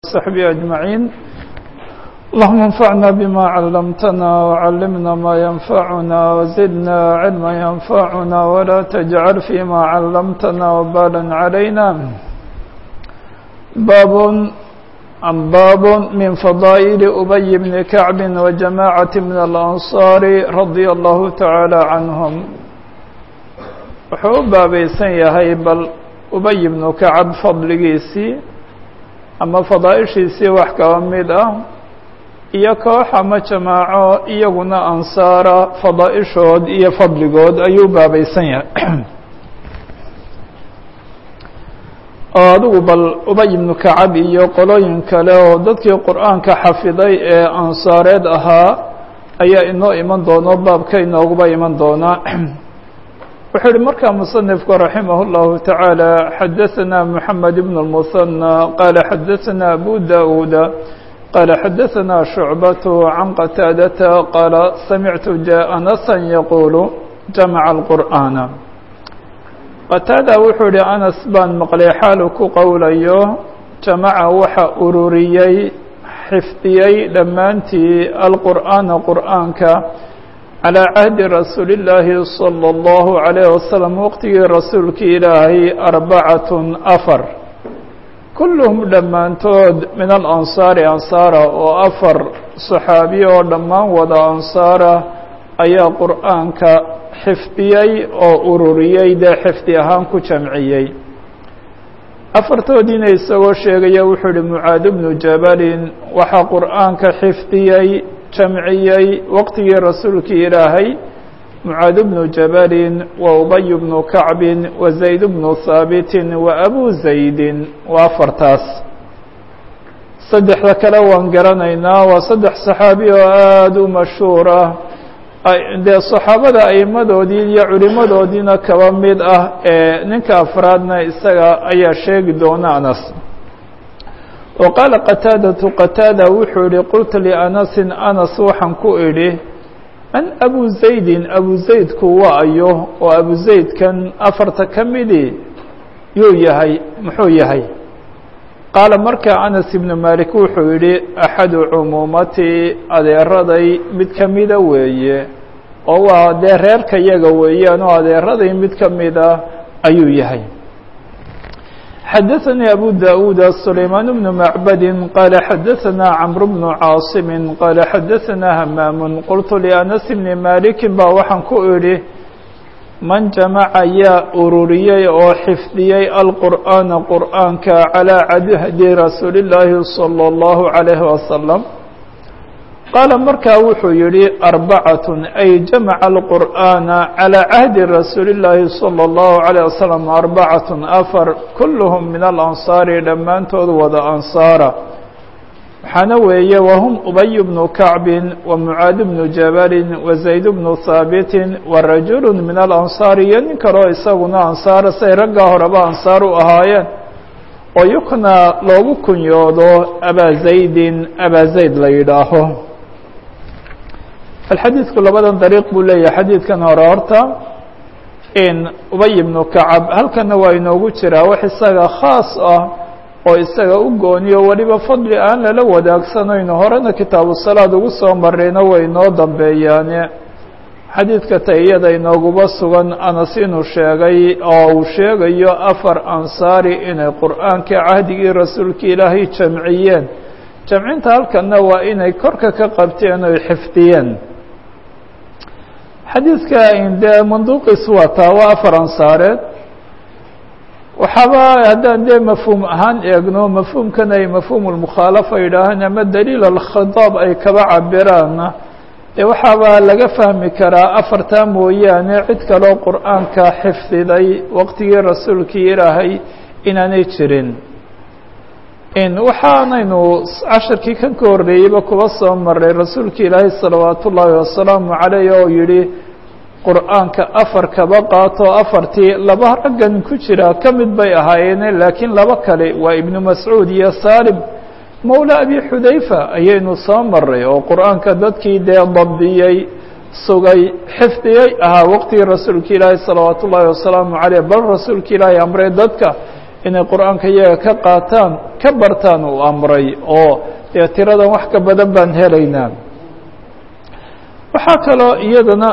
وصحبه أجمعين اللهم انفعنا بما علمتنا وعلمنا ما ينفعنا وزدنا علما ينفعنا ولا تجعل فيما علمتنا وبالا علينا باب عن باب من فضائل أبي بن كعب وجماعة من الأنصار رضي الله تعالى عنهم wuxuu u baabaysan yahay bal ubay ibnu kacab fadligiisii ama fadaaishiisii wax kaba mid ah iyo koox ama jamaaco iyaguna ansaara fadaaishood iyo fadligood ayuu u baabaysan yahay oo adigu bal ubay ibnu kacab iyo qolooyin kale oo dadkii qur-aanka xafiday ee ansaareed ahaa ayaa inoo iman doono baabka inooguba iman doonaa wuxuu uhi markaa muصنifku raximah الlahu taعaalى xadaثna mحamed بn الmuثنى qaala xadaثna abu daؤuuda qaala xadaثna شhucbaة can qataadata qaala samictu anasa yaqulu jamaca الqur'aana qataada wuxuu ihi anas baan maqlay xaalu ku qowlayo jamaca waxa ururiyey xifdiyey dhammaantii alqur'aana qur'aanka calى cahdi rasuuli اllaahi salى اllahu عalayh wasalam waqtigii rasuulkii ilaahay arbacatun afar kulluhum dhammaantood min alansaari ansaara oo afar saxaabiye oo dhammaan wada ansaara ayaa qur'aanka xifdiyey oo ururiyey dee xifdi ahaan ku jamciyey afartoodiina isagoo sheegaya wuxuu ihi mucaad bnu jabalin waxaa qur'aanka xifdiyey jamciyey waqtigii rasuulkii ilaahay mucaad bnu jabalin wa ubay bnu kacbin wa zayd bnu haabitin wa abu zaydin waa afartaas saddexda kale waan garanaynaa waa saddex saxaabi oo aada u mashhuur ah dee saxaabada aimadoodii iyo culimadoodiina kaba mid ah ee ninka afraadna isaga ayaa sheegi doona anas wa qaala qataadatu qataada wuxuu yihi qultu lianasin anas waxaan ku idhi man abu zaydin abu zaydku waa ayo oo abu zaydkan afarta ka midii yuu yahay muxuu yahay qaala markaa anas ibnu malik wuxuu yihi axadu cumuumatii adeeraday mid ka mida weeye oo waa dee reerka yaga weeyaan oo adeeraday mid ka mida ayuu yahay xadaثnي أbو dاود سليمان بن معبد قال xadaثna cمر بن cاaصم قال xadaثna hmاm qلت لأنس بن مالك ba waxaan ku idhi man جamca yaa ururiyey oo xifdiyey الqur'aaنa qur'aanka عalى cadhdi rasuuli الlaahi صلى الlه عليه وسلم qaala markaa wuxuu yihi arbacaة ay jamaca alqur'aana calى cahdi rasuuli اllaahi salى اllahu عalيه wasalam arbacaة afar kulluhum min alansaari dhammaantood wada ansaara waxaana weeye wahum ubay bnu kacbin wa mucaad bnu jabalin wa zayd bnu haabitin wa rajulu min alansaari iyo nin kaleo isaguna ansaara say raggaa horeba ansaar u ahaayeen oo yukna loogu kunyoodo abaa zaydin abaa zayd la yidhaaho alxadiidku labadan dariiq buu leeyahay xadiidkan hore horta in ubay ibnu kacab halkana waa inoogu jiraa wax isaga khaas ah oo isaga u gooniyo weliba fadli aan lala wadaagsanayno horena kitaabu salaad ugu soo marayna way inoo dambeeyaane xadiidka ta iyada inooguba sugan anas inuu sheegay oo uu sheegayo afar ansaari inay qur'aanka cahdigii rasuulka ilaahay jamciyeen jamcinta halkana waa inay korka ka qabteen oy xifdiyeen xadiidka dee manduuqiis waa taa waa afar ansaareed waxaaba haddaan dee mafhuum ahaan eegno mafhuumkan ay mafhuum lmukhaalafa yidhaahaan ama daliil alkhitaab ay kaba cabiraanna dee waxaaba laga fahmi karaa afartaa mooyaane cid kaloo qur'aanka xifdiday waqtigii rasuulkii ilaahay inaanay jirin waxaanaynu casharkii kan ka horreeyeyba kuba soo maray rasuulka ilaahay salawaat ullaahi wasalaamu caleyh oo yihi qur'aanka afar kaba qaato afartii laba raggan ku jira ka mid bay ahaayeene laakiin laba kale waa ibnu mascuud iyo salim mowla abi xudayfa ayaynu soo maray oo qur'aanka dadkii dee dabdiyey sugay xifdiyey ahaa waqtigii rasuulka ilaahi salawaat ullaahi wasalaamu caleyh bal rasuulka ilaahi amray dadka inay qur-aanka iyaga ka qaataan ka bartaan uu amray oo dee tiradan wax ka badan baan helaynaa waxaa kaloo iyadana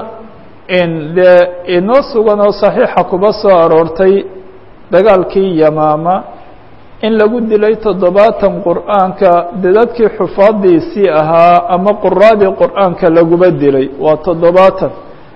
dee inoo sugan oo saxiixa kuba soo aroortay dagaalkii yamaama in lagu dilay toddobaatan qur'aanka dadadkii xufaadiisii ahaa ama quraadii qur'aanka laguba dilay waa toddobaatan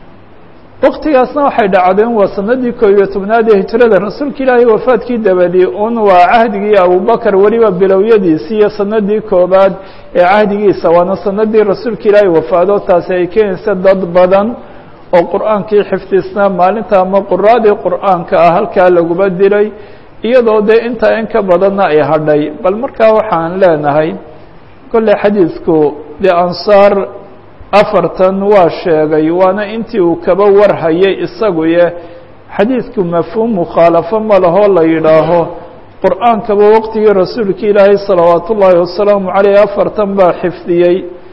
waktigaasna waxay dhacdeen waa sanadii koo iyo tobnaad ee hijrada rasuulka ilaahay wafaadkii dabadii un waa cahdigii abubakar weliba bilowyadiisii iyo sanadii koobaad ee cahdigiisa waana sanadii rasuulka ilaahay wafaado taasi ay keenaysa dad badan oo qur'aankii xifdisnaa maalinta ama quraadii qur'aanka ah halkaa laguba dilay iyadoo dee intaa in ka badanna ay hadhay bal markaa waxaan leenahay kolley xadiidku dee ansaar afartan waa sheegay waana intii uu kaba warhayay isaguye xadiidku mafhuum mukhaalafo ma lahoo la yidhaaho qur'aankaba waqtigii rasuulka ilaahay salawaat ullaahi wasalaamu caleyh afartan baa xifdiyey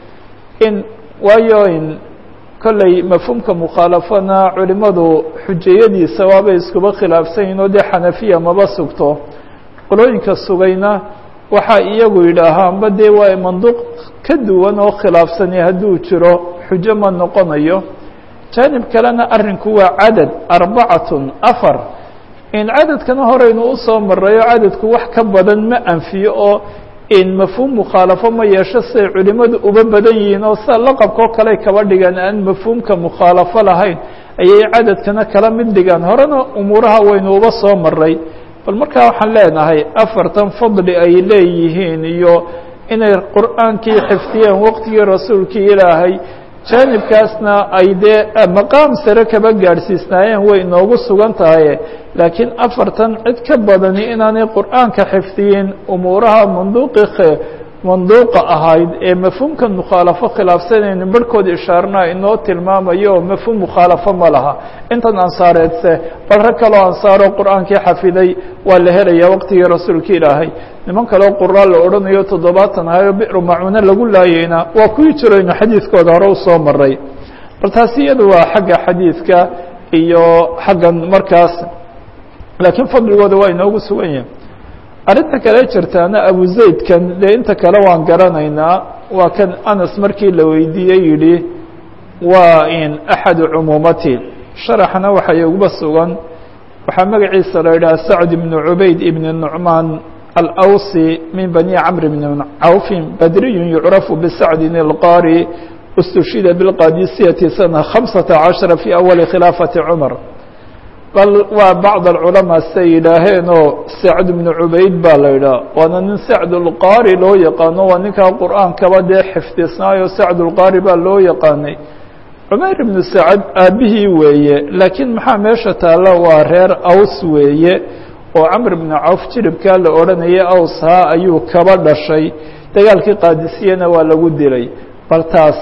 in waayo in kolley mafhuumka mukhaalafana culimadu xujayadiisa waabay iskuba khilaafsan yihin oo dee xanafiya maba sugto qolooyinka sugayna waxaa iyagu yidhaahaanba dee waa manduuq ka duwan oo khilaafsani hadduu jiro xujo ma noqonayo jaanib kalena arrinku waa cadad arbacatun afar in cadadkana horeynu usoo marayo cadadku wax ka badan ma anfiyo oo in mafhuum mukhaalafo ma yeesho siday culimadu uba badan yihiin oo sida laqabkao kale kaba dhigan aan mafhuumka mukhaalafo lahayn ayay cadadkana kala mid dhigaan horena umuuraha waynu uba soo maray bal markaa waxaan leenahay afartan fadli ay leeyihiin iyo inay qur'aankii xifdiyeen waqtigii rasuulkii ilaahay jaanibkaasna ay dee maqaam sare kaba gaadhsiisnaayeen way inoogu sugan tahay laakiin afartan cid ka badani inaanay qur'aanka xifdiyin umuuraha manduuqi manduuqa ahayd ee mafhuumka mukhaalafo khilaafsanaynu barhkood ishaarna inoo tilmaamayo oo mafhuum mukhaalafo ma laha intan ansaareedse bal rag kaloo ansaaroo qur'aankii xafiday waa la helaya waqtigii rasuulka ilaahay niman kaleo quraa la odhanayo toddobaatan ahayo biru macuune lagu laayeyna waa kuwii jiraynu xadiidkooda hore usoo maray bal taasi iyadu waa xagga xadiidka iyo xaggan markaas laakiin fadligooda waa inoogu sugan yahay arrinta kale jirtaana abu zaydkan dee inta kale waan garanaynaa waa kan anas markii la weydiiyey yidhi waa in axadu cumuumati sharaxna waxay uguba sugan waxaa magaciisa la yidhaha sacd ibnu cubayd ibni nucmaan alawsi min bani camr bni cawfin badriyun yucrafu bisacdin ilqaari istushhida bilqadisiyati sana khamsata cashara fi awali khilaafati cumar bal waa bacd alculamaa siday yidhaaheen oo sacd ibnu cubayd baa la yidhaha waana nin sacd ulqaari loo yaqaano waa ninkaa qur'aankaba dee xifdisnaayo sacd ulqaari baa loo yaqaanay cumayr ibnu sacad aabbihii weeye laakiin maxaa meesha taalla waa reer aws weeye oo camr ibnu cawf jiribkaa la odhanayay awshaa ayuu kaba dhashay dagaalkii qaadisiyana waa lagu dilay bal taas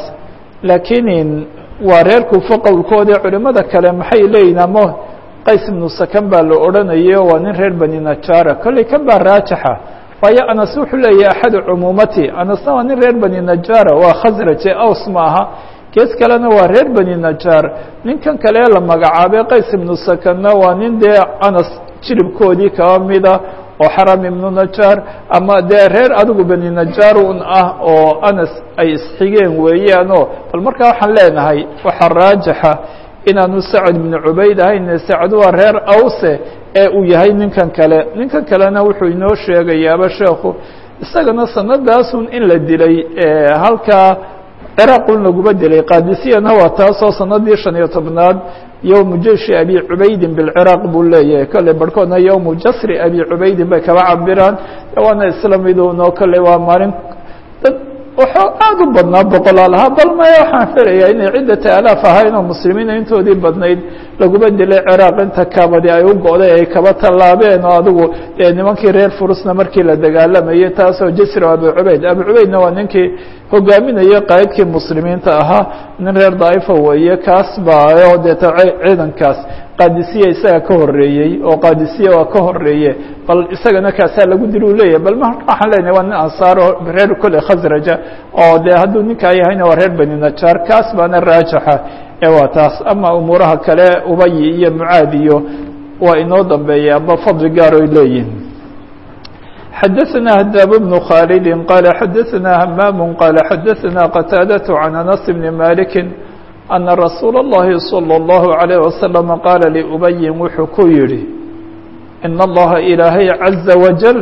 laakiin waa reer kuufo qowlkoodii culimmada kale maxay leeyihin ama qays ibnu sakan baa la odhanayay waa nin reer bani najaara kolley kan baa raajixa waayo anas wuxuu leeyahay axadu cumuumati anasna waa nin reer bani najaara waa khasraje aws ma aha gees kalena waa reer bani najaar ninkan kale la magacaabay qays ibnu sakanna waa nin dee anas jiribkoodii kaba mida oo xaram ibnu najaar ama dee reer adigu bani najaar un ah oo anas ay isxigeen weeyaanoo bal markaa waxaan leenahay waxaa raajixa inaanu sacd ibnu cubayd ahayn sacd waa reer awse ee uu yahay ninkan kale ninkan kalena wuxuu inoo sheegayaaba sheekhu isagana sanadaasun in la dilay halkaa ciraaqun laguma dilay qaadisiyana waa taasoo sanadii shan iyo tobnaad yowmu jeshi abi cubaydin bilciraaq buu leeyahay kolley barhkoodna yowmu jasri abi cubaydin bay kaba cabiraan waana isla miduno kolley waa maalin dad wuxuu aada u badnaa boqolaal ahaa bal maya waxaan filayaa inay ciddata alaaf ahayn oo muslimiina intoodii badnayd laguma dilay ciraaq inta kabadi ay u go'day ay kaba tallaabeen oo adigu dee nimankii reer furusna markii la dagaalamayay taasoo jasri abu cubayd abu cubaydna waa ninkii hogaaminayay qaa'idkii muslimiinta ahaa nin reer daa'ifa weeye kaas baa oo deeta ciidankaas qaadisiya isaga ka horeeyey oo qaadisiya waa ka horeeye bal isagana kaasaa lagu dil u leeyahay bal waxaan leenahay waa nin ansaaro reer kole khasraja oo dee hadduu ninkaa yahayna waa reer bani najaar kaas baana raajixa ee waa taas ama umuuraha kale ubayi iyo mucaad iyo waa inoo dambeeya aba fadli gaar oy leeyihin xadaثna hdaab بن khاaldi qala xadaثna hmaam qala xadaثna qataadaة عan anas bni maliki ana rasuula الlahi slى الlahu عalيه waslم qaala liubayin wuxuu ku yihi in اllaha ilaahay caزa wajل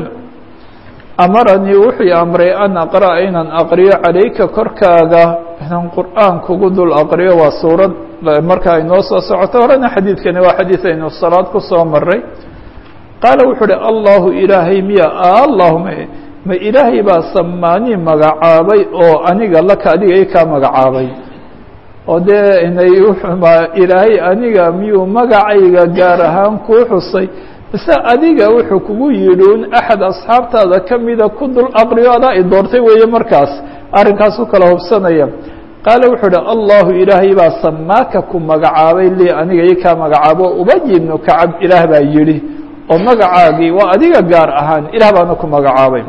amaranii wuxuu amray an aqra'a inaan aqriyo calayka korkaaga inaan qur'aan kugu dul aqriyo waa suurad markaa inoo soo socoto horena xadiidkani waa xadiid aynu salaad ku soo maray qaala wuxuu uhi allahu ilaahay miya allahuma ma ilaahay baa samaanii magacaabay oo aniga laka adiga i kaa magacaabay oo dee inay ma ilaahay aniga miyuu magacayga gaar ahaan kuu xusay mise adiga wuxuu kugu yidhi un axad asxaabtaada kamida ku dul aqriyo adaa i doortay weeye markaas arrinkaasu kala hubsanaya qaala wuxuu uhi allahu ilaahay baa samaaka ku magacaabay lii aniga i kaa magacaabo ubayi ibnu kacab ilaah baa yidhi oo magacaagii waa adiga gaar ahaan ilaah baana ku magacaabay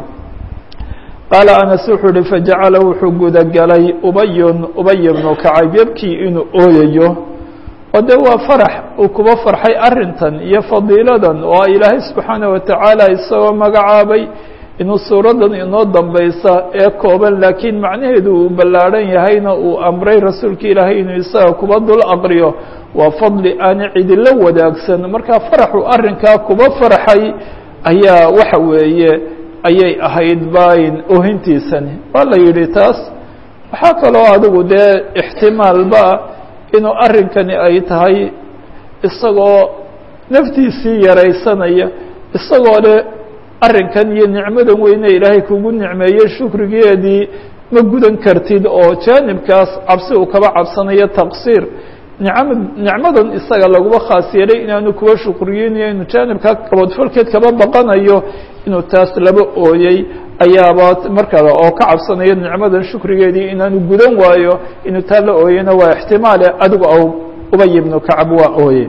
qaala anas wuxuu uhi fajacala wuxuu gudagelay ubayun ubay ibnu kacab yabkii inuu ooyayo oo dee waa farax uu kuba farxay arrintan iyo fadiiladan oo ilaahay subxaana watacaala isagoo magacaabay inuu suuraddan inoo dambaysa ee kooban laakiin macnaheedu uu ballaadhan yahayna uu amray rasuulka ilaahay inuu isaga kuba dul aqriyo waa fadli aana cidila wadaagsan markaa faraxu arrinkaa kuba farxay ayaa waxa weeye ayay ahayd bayn ohintiisani waa la yidhi taas waxaa kaloo adigu dee ixtimaalba inuu arrinkani ay tahay isagoo naftiisii yaraysanaya isagoo le arrinkan iyo nicmadan weyne ilaahay kugu nicmeeyey shukrigeedii ma gudan kartid oo jaanibkaas cabsi uu kaba cabsanayo taqsiir nicama nicmadan isaga laguma khaas yeelay inaanu kuwa shukriyeynayo inuu jaanibkaa kaboodfalkeed kaba baqanayo inuu taas laba ooyey ayaaba markaa oo ka cabsanayo nicmadan shukrigeedii inaanu gudan waayo inuu taa la ooyeyna waa ixtimaale adigu aw ubay ibnu kacab waa ooye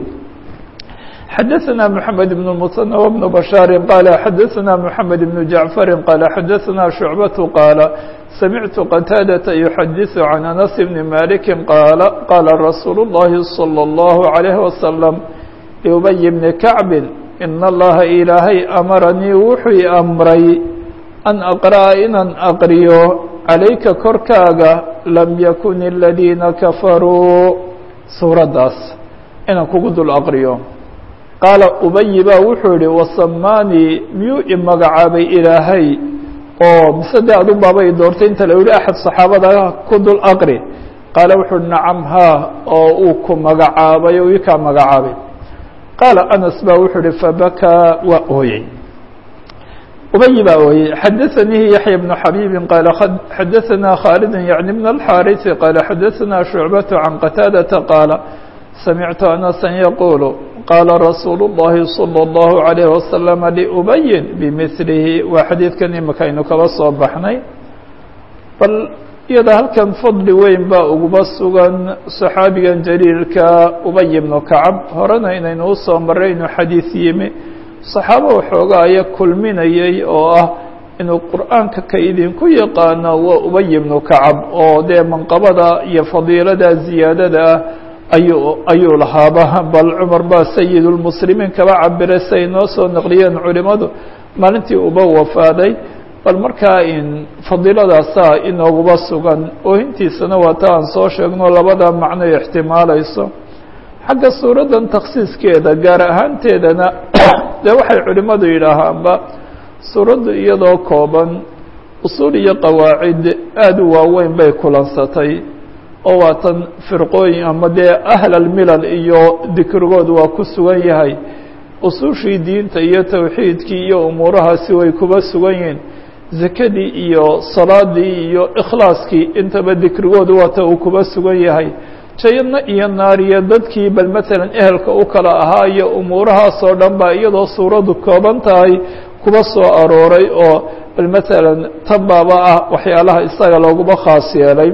xadaثna mحamed بن المثنى وبن بشhاaر qال xadaثna mحamed بن جaعفر qال xadaثna شhuعبة qاaل سمعت qتاadة يحadiث عن أنس بن مالك qاaل qاla رasuuل اللhi صلى الله عليه وسلم لأبي بن كعب إن الlaha ilaahay أmaranii wuxuu i أmray أn أقرأa inaan أqriyo عalayka korkaaga lam ykن الذيina kafarوu suuradaas inaan kugu dul أqriyo qaala ubayi baa wuxuu yihi wasamaanii miyuu i magacaabay ilaahay oo mise dee adun baaba i doortay inta la yihi axad saxaabada ku dul aqri qaala wuxuu uhi nacam haa oo uu ku magacaabay oo ii kaa magacaabay qaala anas baa wuxuu ihi fabakaa waa ooyey ubayi baa ooyey xadaثanihi yaحya بن xabiibi qaala xadaثana khaalid yaعni بn الxاariثi qaala xadaثana shucbaة can qataadaةa qaala samictu anasa yaquul qaala rasuulu الlahi salى الlahu عalيه wasalam liubayin bimilihi waa xadiidkan imika aynu kaba soo baxnay bal iyada halkan fadli weyn baa uguba sugan saxaabigan jaliilka ubay ibnu kacab horena inaynu usoo maray inuu xadiid yimi saxaabo waxooga aya kulminayay oo ah inuu qur'aanka ka idinku yaqaano waa ubay ibnu kacab oo dee manqabada iyo fadiilada ziyaadada ah ayuu ayuu lahaaba bal cumar baa sayid lmuslimiin kaba cabiray si ay noo soo naqliyeen culimadu maalintii uba wafaaday bal markaa in fadiiladaasaa inooguba sugan oohintiisana waa ta aan soo sheegno labada macnoy ixtimaalayso xagga suuraddan takhsiiskeeda gaar ahaanteedana dee waxay culimadu yidhaahaanba suuraddu iyadoo kooban usuul iyo qawaacid aada u waaweyn bay kulansatay oo waatan firqooyin ama dee ahlalmilal iyo dikrigoodu waa ku sugan yahay usuushii diinta iyo towxiidkii iyo umuurahaasi way kuba sugan yihiin zakadii iyo salaadii iyo ikhlaaskii intaba dikrigoodu waata uu kuba sugan yahay jayadna iyo naariyo dadkii bal matalan ehelka u kala ahaa iyo umuurahaasoo dhan baa iyadoo suuraddu kooban tahay kuba soo arooray oo bal matalan tan baaba ah waxyaalaha isaga looguma khaas yeelay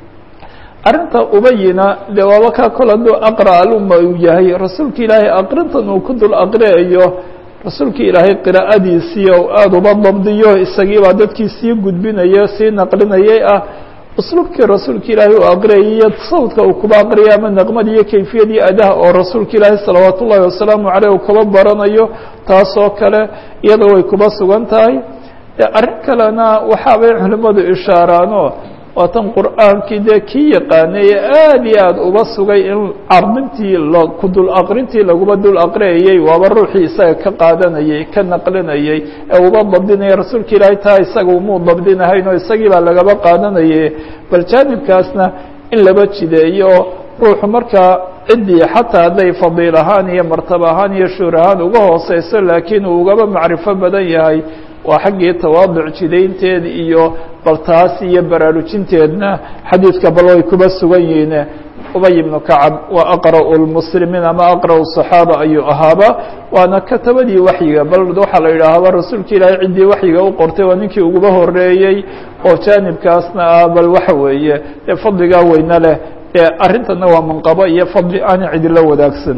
arrinta ubayina dee waaba kaa kol hadduu aqra aluma uu yahay rasuulka ilaahay aqrintan uu ku dul aqriayo rasuulka ilaahay qiraa'adiisii oo aada uba dabdiyo isagiibaa dadkii sii gudbinaya sii naqlinayay ah usluubkii rasuulka ilaahay uu aqriyay iyo sawdka uu kuba aqriyay ama naqmada iyo kayfiyadii adaha oo rasuulka ilaahay salawaat ullahi wasalaamu caleyh uu kaba baranayo taasoo kale iyada way kuba sugan tahay dee arrin kalena waxaabay culimmadu ishaaraano waatan qur'aankii dee kii yaqaanay ee aada iyo aada uba sugay in cardintii ku dul aqrintii laguba dul aqriyayey waaba ruuxii isaga ka qaadanayey ka naqlinayey ee uba dabdinaya rasuulka ilaahay taa isaga umuu dabdinahayn oo isagii baa lagaba qaadanaye bal jaanibkaasna in laba jideeyo ruuxu markaa ciddii xataa hadday fadiil ahaan iyo martaba ahaan iyo shuur ahaan uga hooseyso laakiin uu ugaba macrifo badan yahay waa xaggii tawaaduc jidaynteed iyo bal taas iyo baraarujinteedna xadiidka bal way kuba sugan yihiin ubay ibnu kacab waa aqra'u lmuslimiin ama aqra'u صaxaaba ayuu ahaaba waana katabadii waxyiga bal waxaa la yidhaahaba rasuulka ilaahay ciddii waxyiga u qortay waa ninkii uguba horeeyey oo jaanibkaasna ah bal waxa weeye dee fadligaa weyne leh ee arrintana waa manqabo iyo fadli aan cidila wadaagsan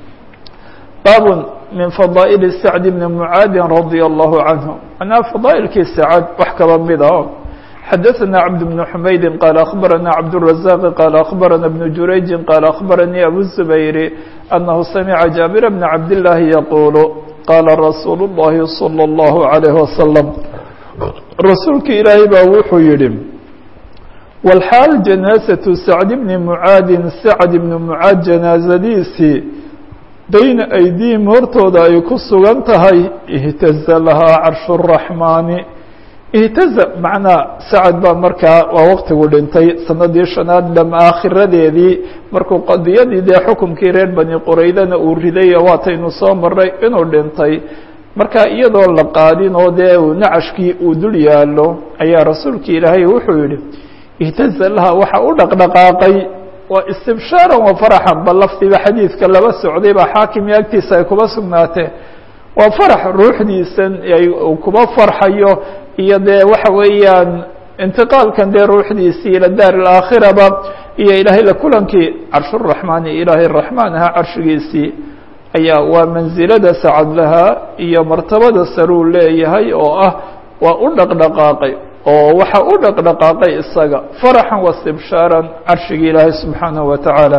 baab min fadaa'il sacd bni mucaadin radia allahu canhu manaa fadaa'ilkii sacad wax kaba mid ah xadaثna cabd bn xumaydi qaala akhbarana cabdالrazaq qaala akhbarana bnu jurayji qaala akhbaranii abu zubayri anahu samica jaabira bna cabdillaahi yaquulu qaala rasuulu اllahi salى اllahu عalayh wasalam rasuulka ilaahay baa wuxuu yihi walxaal janaasaةu sacd bni mucaadin sacd ibni mucaad janaasadiisii bayna aydiihim hortooda ay ku sugan tahay ihtaza lahaa carshu الraxmaani ihtaza macnaa sacad baa markaa waa waqtigu dhintay sanadii shanaad dham aakhiradeedii markuu qadiyadii dee xukumkii reer bani quraydana uu riday waataynu soo maray inuu dhintay marka iyadoo la qaadin oo dee nacashkii uu dul yaalo ayaa rasuulkii ilaahay wuxuu yihi ihtaza laha waxa u dhaqdhaqaaqay waa istibshaaran wa faraxan bal lafdiba xadiidka laba socday baa xaakimii agtiisa ay kuba sugnaatee waa farax ruuxdiisan uu kuba farxayo iyo dee waxa weeyaan intiqaalkan dee ruuxdiisii ila daar alaakhiraba iyo ilaahay la kulankii carshuraxmaani ilaahay raxmaan ahaa carshigiisii ayaa waa mansilada sacad lahaa iyo martabada saruu leeyahay oo ah waa u dhaqdhaqaaqay oo waxa u dhaqdhaqaaqay isaga faraxan wastibshaaran carshigii ilaahay subxaanahu wa tacaala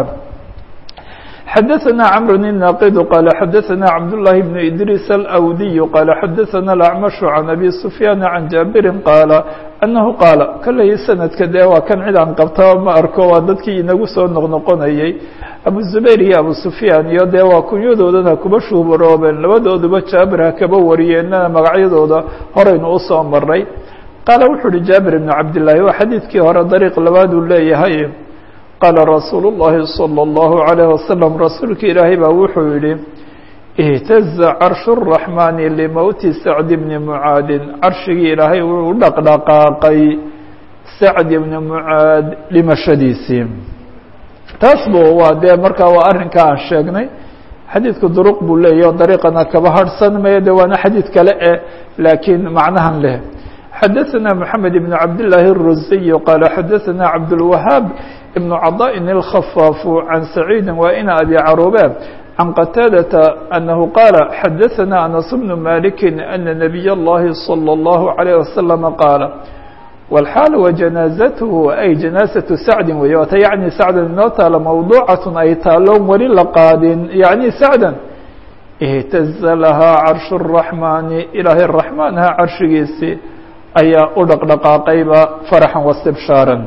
xadaثna cmr الناqd qال xadaثna cabdاللahi بن إdrيس الأwdiي qال xadaثna الأعmش عan أbي سفyاn عan jaaبiri qاala أنahu qaala kaley sanadka dee waa kan cid aan qabtaba ma arko waa dadkii inagu soo noqnoqonayey abu زubayr iyo abu سufyaan iyo dee waa kunyadoodana kuba shuubaroobeen labadooduba jaabir ha kaba wariyeenana magacyadooda horaynu usoo maray qaala wuxuu uhi jaabir بن cabdالlahi waa xadiidkii hore dariiq labaad uu leeyahay qaala rasuulu الlahi salى الlahu عalيه wasalam rasuulka ilaahay baa wuxuu yihi ihtaza carshu الraxmaani limowti sacdi bni mucaadin carshigii ilaahay wuu u dhaqdhaqaaqay sacdi bni mucaad dhimashadiisii taas bu waa dee markaa waa arrinka aan sheegnay xadiidku duruq buu leeyahy o dariiqana kaba harhsan maya de waana xadiid kale eh laakiin macnahan leh xadaثna mحamed بn cabdالlahi الruziy qaala xadaثna cabdالwahaab ibn caضاءin الkhafaafu can saciidi waa ina abi caruube can qataadata anahu qaala xadaثna anas bnu maliki ana nabiy اllahi salى الlahu عalيه waslama qaala wاlxaal wajanaaزathu ay janaasaةu sacdi wey waata yacni sacdan inoo taalo mawduucaة ay taaloon weli la qaadin yacni sacdan ihtaza lahaa carshu الraxmaani ilaahay raxmaanha carshigiisii ayaa u dhaqdhaqaaqayba faraxan wastibshaaran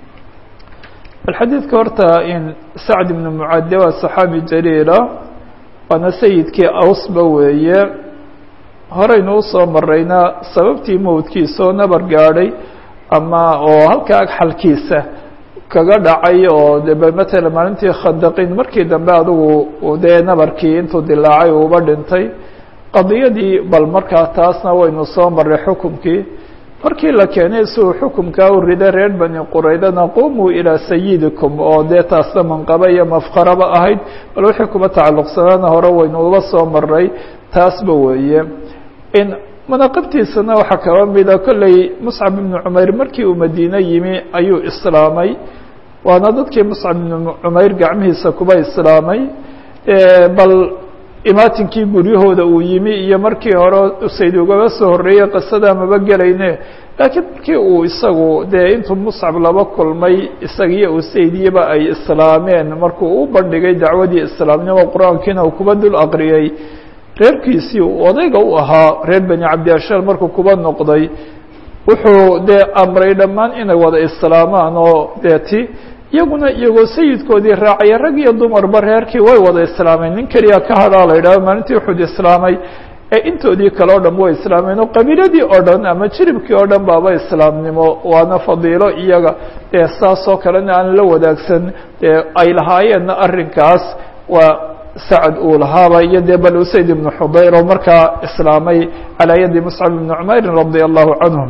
bal xadiidka horta in sacd ibnu mucade waa saxaabi jaliila waana sayidkii awsba weeye horeynu usoo marayna sababtii mowdkiisoo nabar gaadhay ama oo halkaa agxalkiisa kaga dhacay oo de matala maalintii khadaqin markii dambe adugu dee nabarkii intuu dilaacay uuba dhintay qadiyadii bal markaa taasna waynu soo maray xukumkii markii la keenay si uu xukumkaa u riday reer bani quraydana qumuu ilaa sayidikum oo dee taasna manqaba iyo mafkaraba ahayd bal wixii kuma tacalluqsanaana hore waynu uba soo maray taasba weeye in manaqibtiisana waxaa kaba mida kolley muscab ibnu cumayr markii uu madiine yimi ayuu islaamay waana dadkii muscab ibnu cumayr gacmihiisa kuba islaamay bal imaatinkii guryahooda uu yimi iyo markii hore usayd ugaba soo horreeyey qisada maba gelayne laakiin markii uu isagu dee intuu muscab laba kulmay isagiyo usaydiyaba ay islaameen markuu u bandhigay dacwadii islaamnimo qur-aankiina uu kuba dul aqriyey reerkiisii uu odayga u ahaa reer beni cabdiashaal markuu kuba noqday wuxuu dee amray dhammaan inay wada islaamaan oo dee ti iyaguna iyagoo sayidkoodii raacaya rag iyo dumarba reerkii way wada islaameen nin keliya ka hadhaa la yidhahdo maalintii uxud islaamay ee intoodii kale o dhan way islaameen oo qabiiladii oo dhan ama jiribkii oo dhan baaba islaamnimo waana fadiilo iyaga dee saasoo kalena aan la wadaagsan dee ay lahaayeenna arrinkaas waa sacad uu lahaaba iyo dee bal usayd ibnu xudayr oo markaa islaamay calaa yadi muscab ibni cumeyrin radia allahu canhum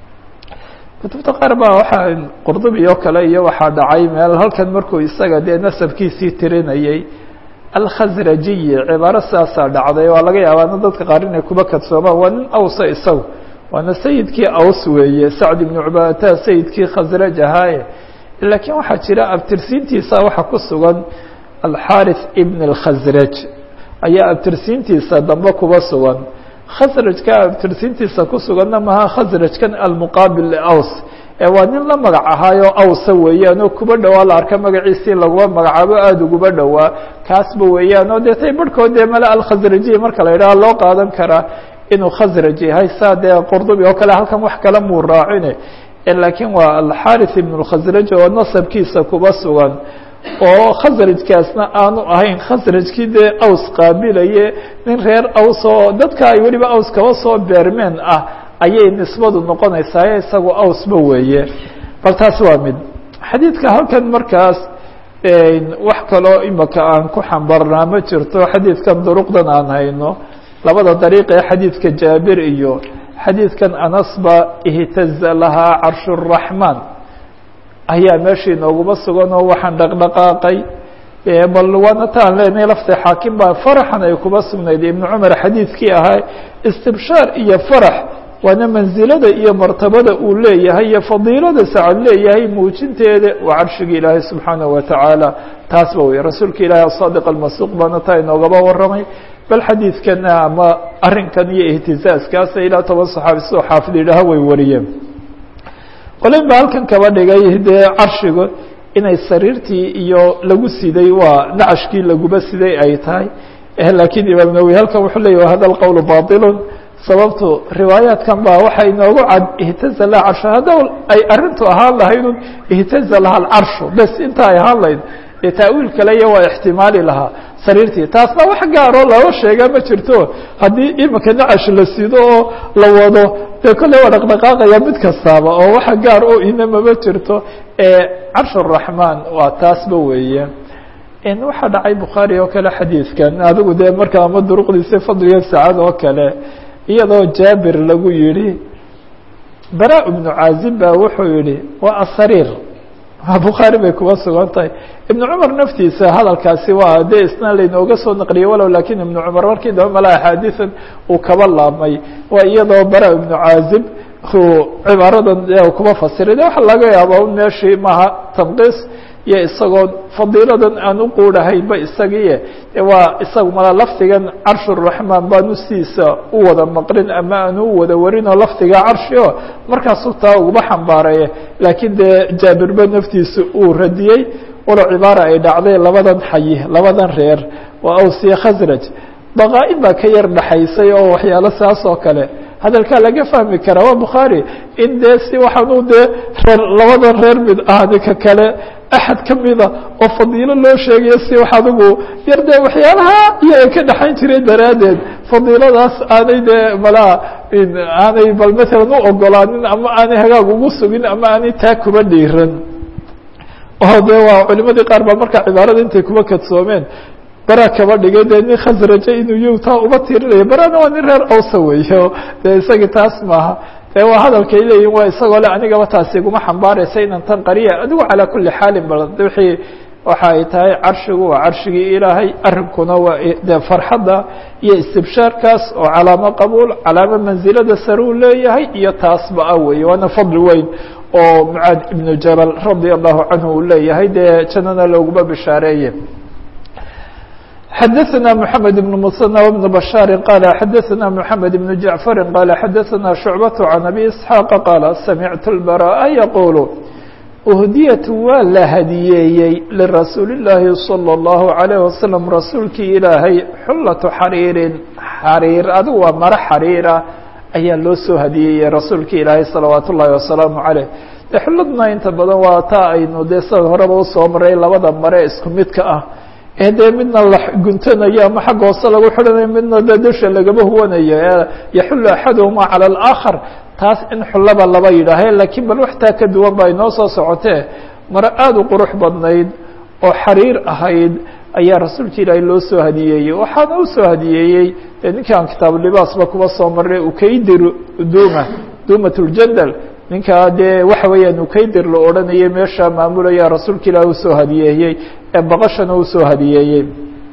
kutubta qaar baa waxaa qurdubi oo kale iyo waxaa dhacay meel halkan markuu isaga dee nasabkiisii tirinayay alkhasrajiyi cibaaro sidaasaa dhacday waa laga yaabaana dadka qaar inay kuba kadsoomaan waa nin awsa isagu waana sayidkii aws weeye sacd ibnu cubaadata sayidkii khasraj ahaaye laakiin waxaa jira abtirsiintiisa waxa ku sugan alxarith ibn اlkhasraj ayaa abtirsiintiisa dambe kuba sugan khasrajka abtirsiintiisa ku suganna maha khasrajkan almuqaabil liaws ee waa nin la magac ahaayo awsa weeyaan oo kuba dhowaa la arka magaciisii laguma magacaabo aada uguba dhowaa kaasba weeyaan oo dee tay barhkood dee male alkhasrajiy marka la yidhaha loo qaadan karaa inuu khasraj yahay saa dee qurdubi oo kale halkan wax kale muu raacine laakiin waa alxarith ibn اlkhasraj oo nasabkiisa kuba sugan oo khasrajkaasna aanu ahayn khasrajkii dee aws qaabilaye nin reer aws oo dadka ay weliba aws kaba soo beermeen ah ayay nisbadu noqonaysaa isagu awsba weeye bal taasi waa mid xadiidka halkan markaas wax kaloo imika aan ku xambarnaa ma jirto xadiidkan duruqdan aan hayno labada dariiq ee xadiidka jaabir iyo xadiidkan anasba ihtaza lahaa carshu الraxmaan ayaa meeshii nooguma sugan oo waxaan dhaqdhaqaaqay bal waana taan leenahay lafta xaakim baa faraxan ay kuba sugnayd ibnu cumar xadiidkii ahaa istibshaar iyo farax waana mansilada iyo martabada uu leeyahay iyo fadiilada sacad leeyahay muujinteeda waa carshigii ilaahay subxaanaه watacaala taasba wey rasuulka ilaahi asaadiq almasuuq baana taa inoogaba waramay bal xadiidkana ama arrinkan iyo ihtizaaskaasa ilaa toban saxaabi sidoo xaafid yidhaaha way wariyeen qolin baa halkan kaba dhigay dee carshiga inay sariirtii iyo lagu siday waa nacashkii laguba siday ay tahay laakiin imaam nawowi halkan wuxuu leeyah hada alqowl baطilun sababtu riwaayaatkan baa waxay inoogu cad ihtaza laha carshu hadda ay arrintu ahaan lahaydun ihtaza laha alcarshu bes inta ay ahaan lahayd dee taawiil kale iyo waa ixtimaali lahaa sariirtii taasna wax gaaroo looga sheega ma jirto haddii imika nacash la sido oo la wado dee kolley waa dhaqdhaqaaqaya mid kastaaba oo waxa gaar oo inamama jirto carsh الraxmaan waa taasba weeye waxaa dhacay bukhaari oo kale xadiidkan adigu dee marka ama duruqdiisa fadliga saacad oo kale iyadoo jaabir lagu yihi bara ibnu caazib baa wuxuu yihi waa asariir bukhaari bay kuba sugan tahay ibnu cumar naftiisa hadalkaasi waa dee isna laynooga soo naqliyey walow lakin ibnu cumar markii dambe mala axaadiian uu kaba laabmay waa iyadoo bara ibnu caazib cibaaradan kuba fasiray de waxa laga yaaba un meeshii maaha tanqiis iyo isagoo fadiiladan aan u quudhahaynba isagii waa isagu mala lafdigan carsh الraxmaan baanu sidiisa u wada maqrin ama aanu u wada warinoo lafdiga carshi o markaasuu taa uguba xambaaraye laakiin dee jaabirba naftiisa uu radiyey walow cibaara ay dhacday labadan xayi labadan reer waa awsiya khasraj baqaa-in baa ka yar dhaxaysay oo waxyaalo saas oo kale hadalkaa laga fahmi karaa waa bukhaari in dee si waxaanu dee reer labadan reer mid ah ninka kale axad ka mida oo fadiilo loo sheegayo si wax adigu yar dee waxyaalaha iyo ay ka dhexayn jireen daraaddeed fadiiladaas aanay dee malaa aanay bal matalan u ogolaanin ama aanay hagaag ugu sugin ama aanay taa kuba dhiiran oo de waa culimadii qaar baa markaa cibaarada intay kuba kadsoomeen bara kaba dhigay dee nin khasraje inuu y taa uba tirinaya barana waa nin reer awsa weeye dee isagii taas maaha dee waa hadalkay leeyihin waa isagoo le anigaba taasi iguma xambaaraysa inan tan qariya adigu calaa kuli xaalin bal wixii waxa ay tahay carshigu waa carshigii ilaahay arrinkuna waa de farxadda iyo istibshaarkaas oo calaamo qabuul calaamo mansilada sare uu leeyahay iyo taasba ah weeye waana fadli weyn oo mucaad ibnu jabal radia allahu canhu uu leeyahay dee jannana looguma bishaareeye xdثna محamed بن mسنى وبن بشhاaر qال xdثna محamed بن جaعفر qال xdثna شhuعبة عن أbي إسحاaq qال سمعت البراء يقuل أhdiyة waa la hadiyeeyey لرasuuل اللahi صلى الله عليه وسلم rasuulkii ilaahay xulaة xariirin xariir adigu waa maro xariira ayaa loo soo hadiyeeyey rasuulka ilaahay salawaat ullaahi wasalaamu caleyh de xulladna inta badan waa taa aynu dee sida horeba usoo maray labada mare isku midka ah ee dee midna la guntanayo ama xagga hoose lagu xidhanayo midna dee dusha lagaba huwanayo yaxullu axaduhuma cala alaakhar taas in xullaba laba yidhaahe laakiin bal waxtaa ka duwan ba inoo soo socotee maro aada u qurux badnayd oo xariir ahayd ayaa rasuulka ilaahay loo soo hadiyeeyey waxaana u soo hadiyeeyey dee ninkaan kitaabulibaasba kuba soo maray ukaydir duma dumat ljandal ninkaa dee waxa weeyaan ukaydir la odhanayay meesha maamulaya rasuulka ilaahi usoo hadiyeeyey ee baqashana usoo hadiyeeyey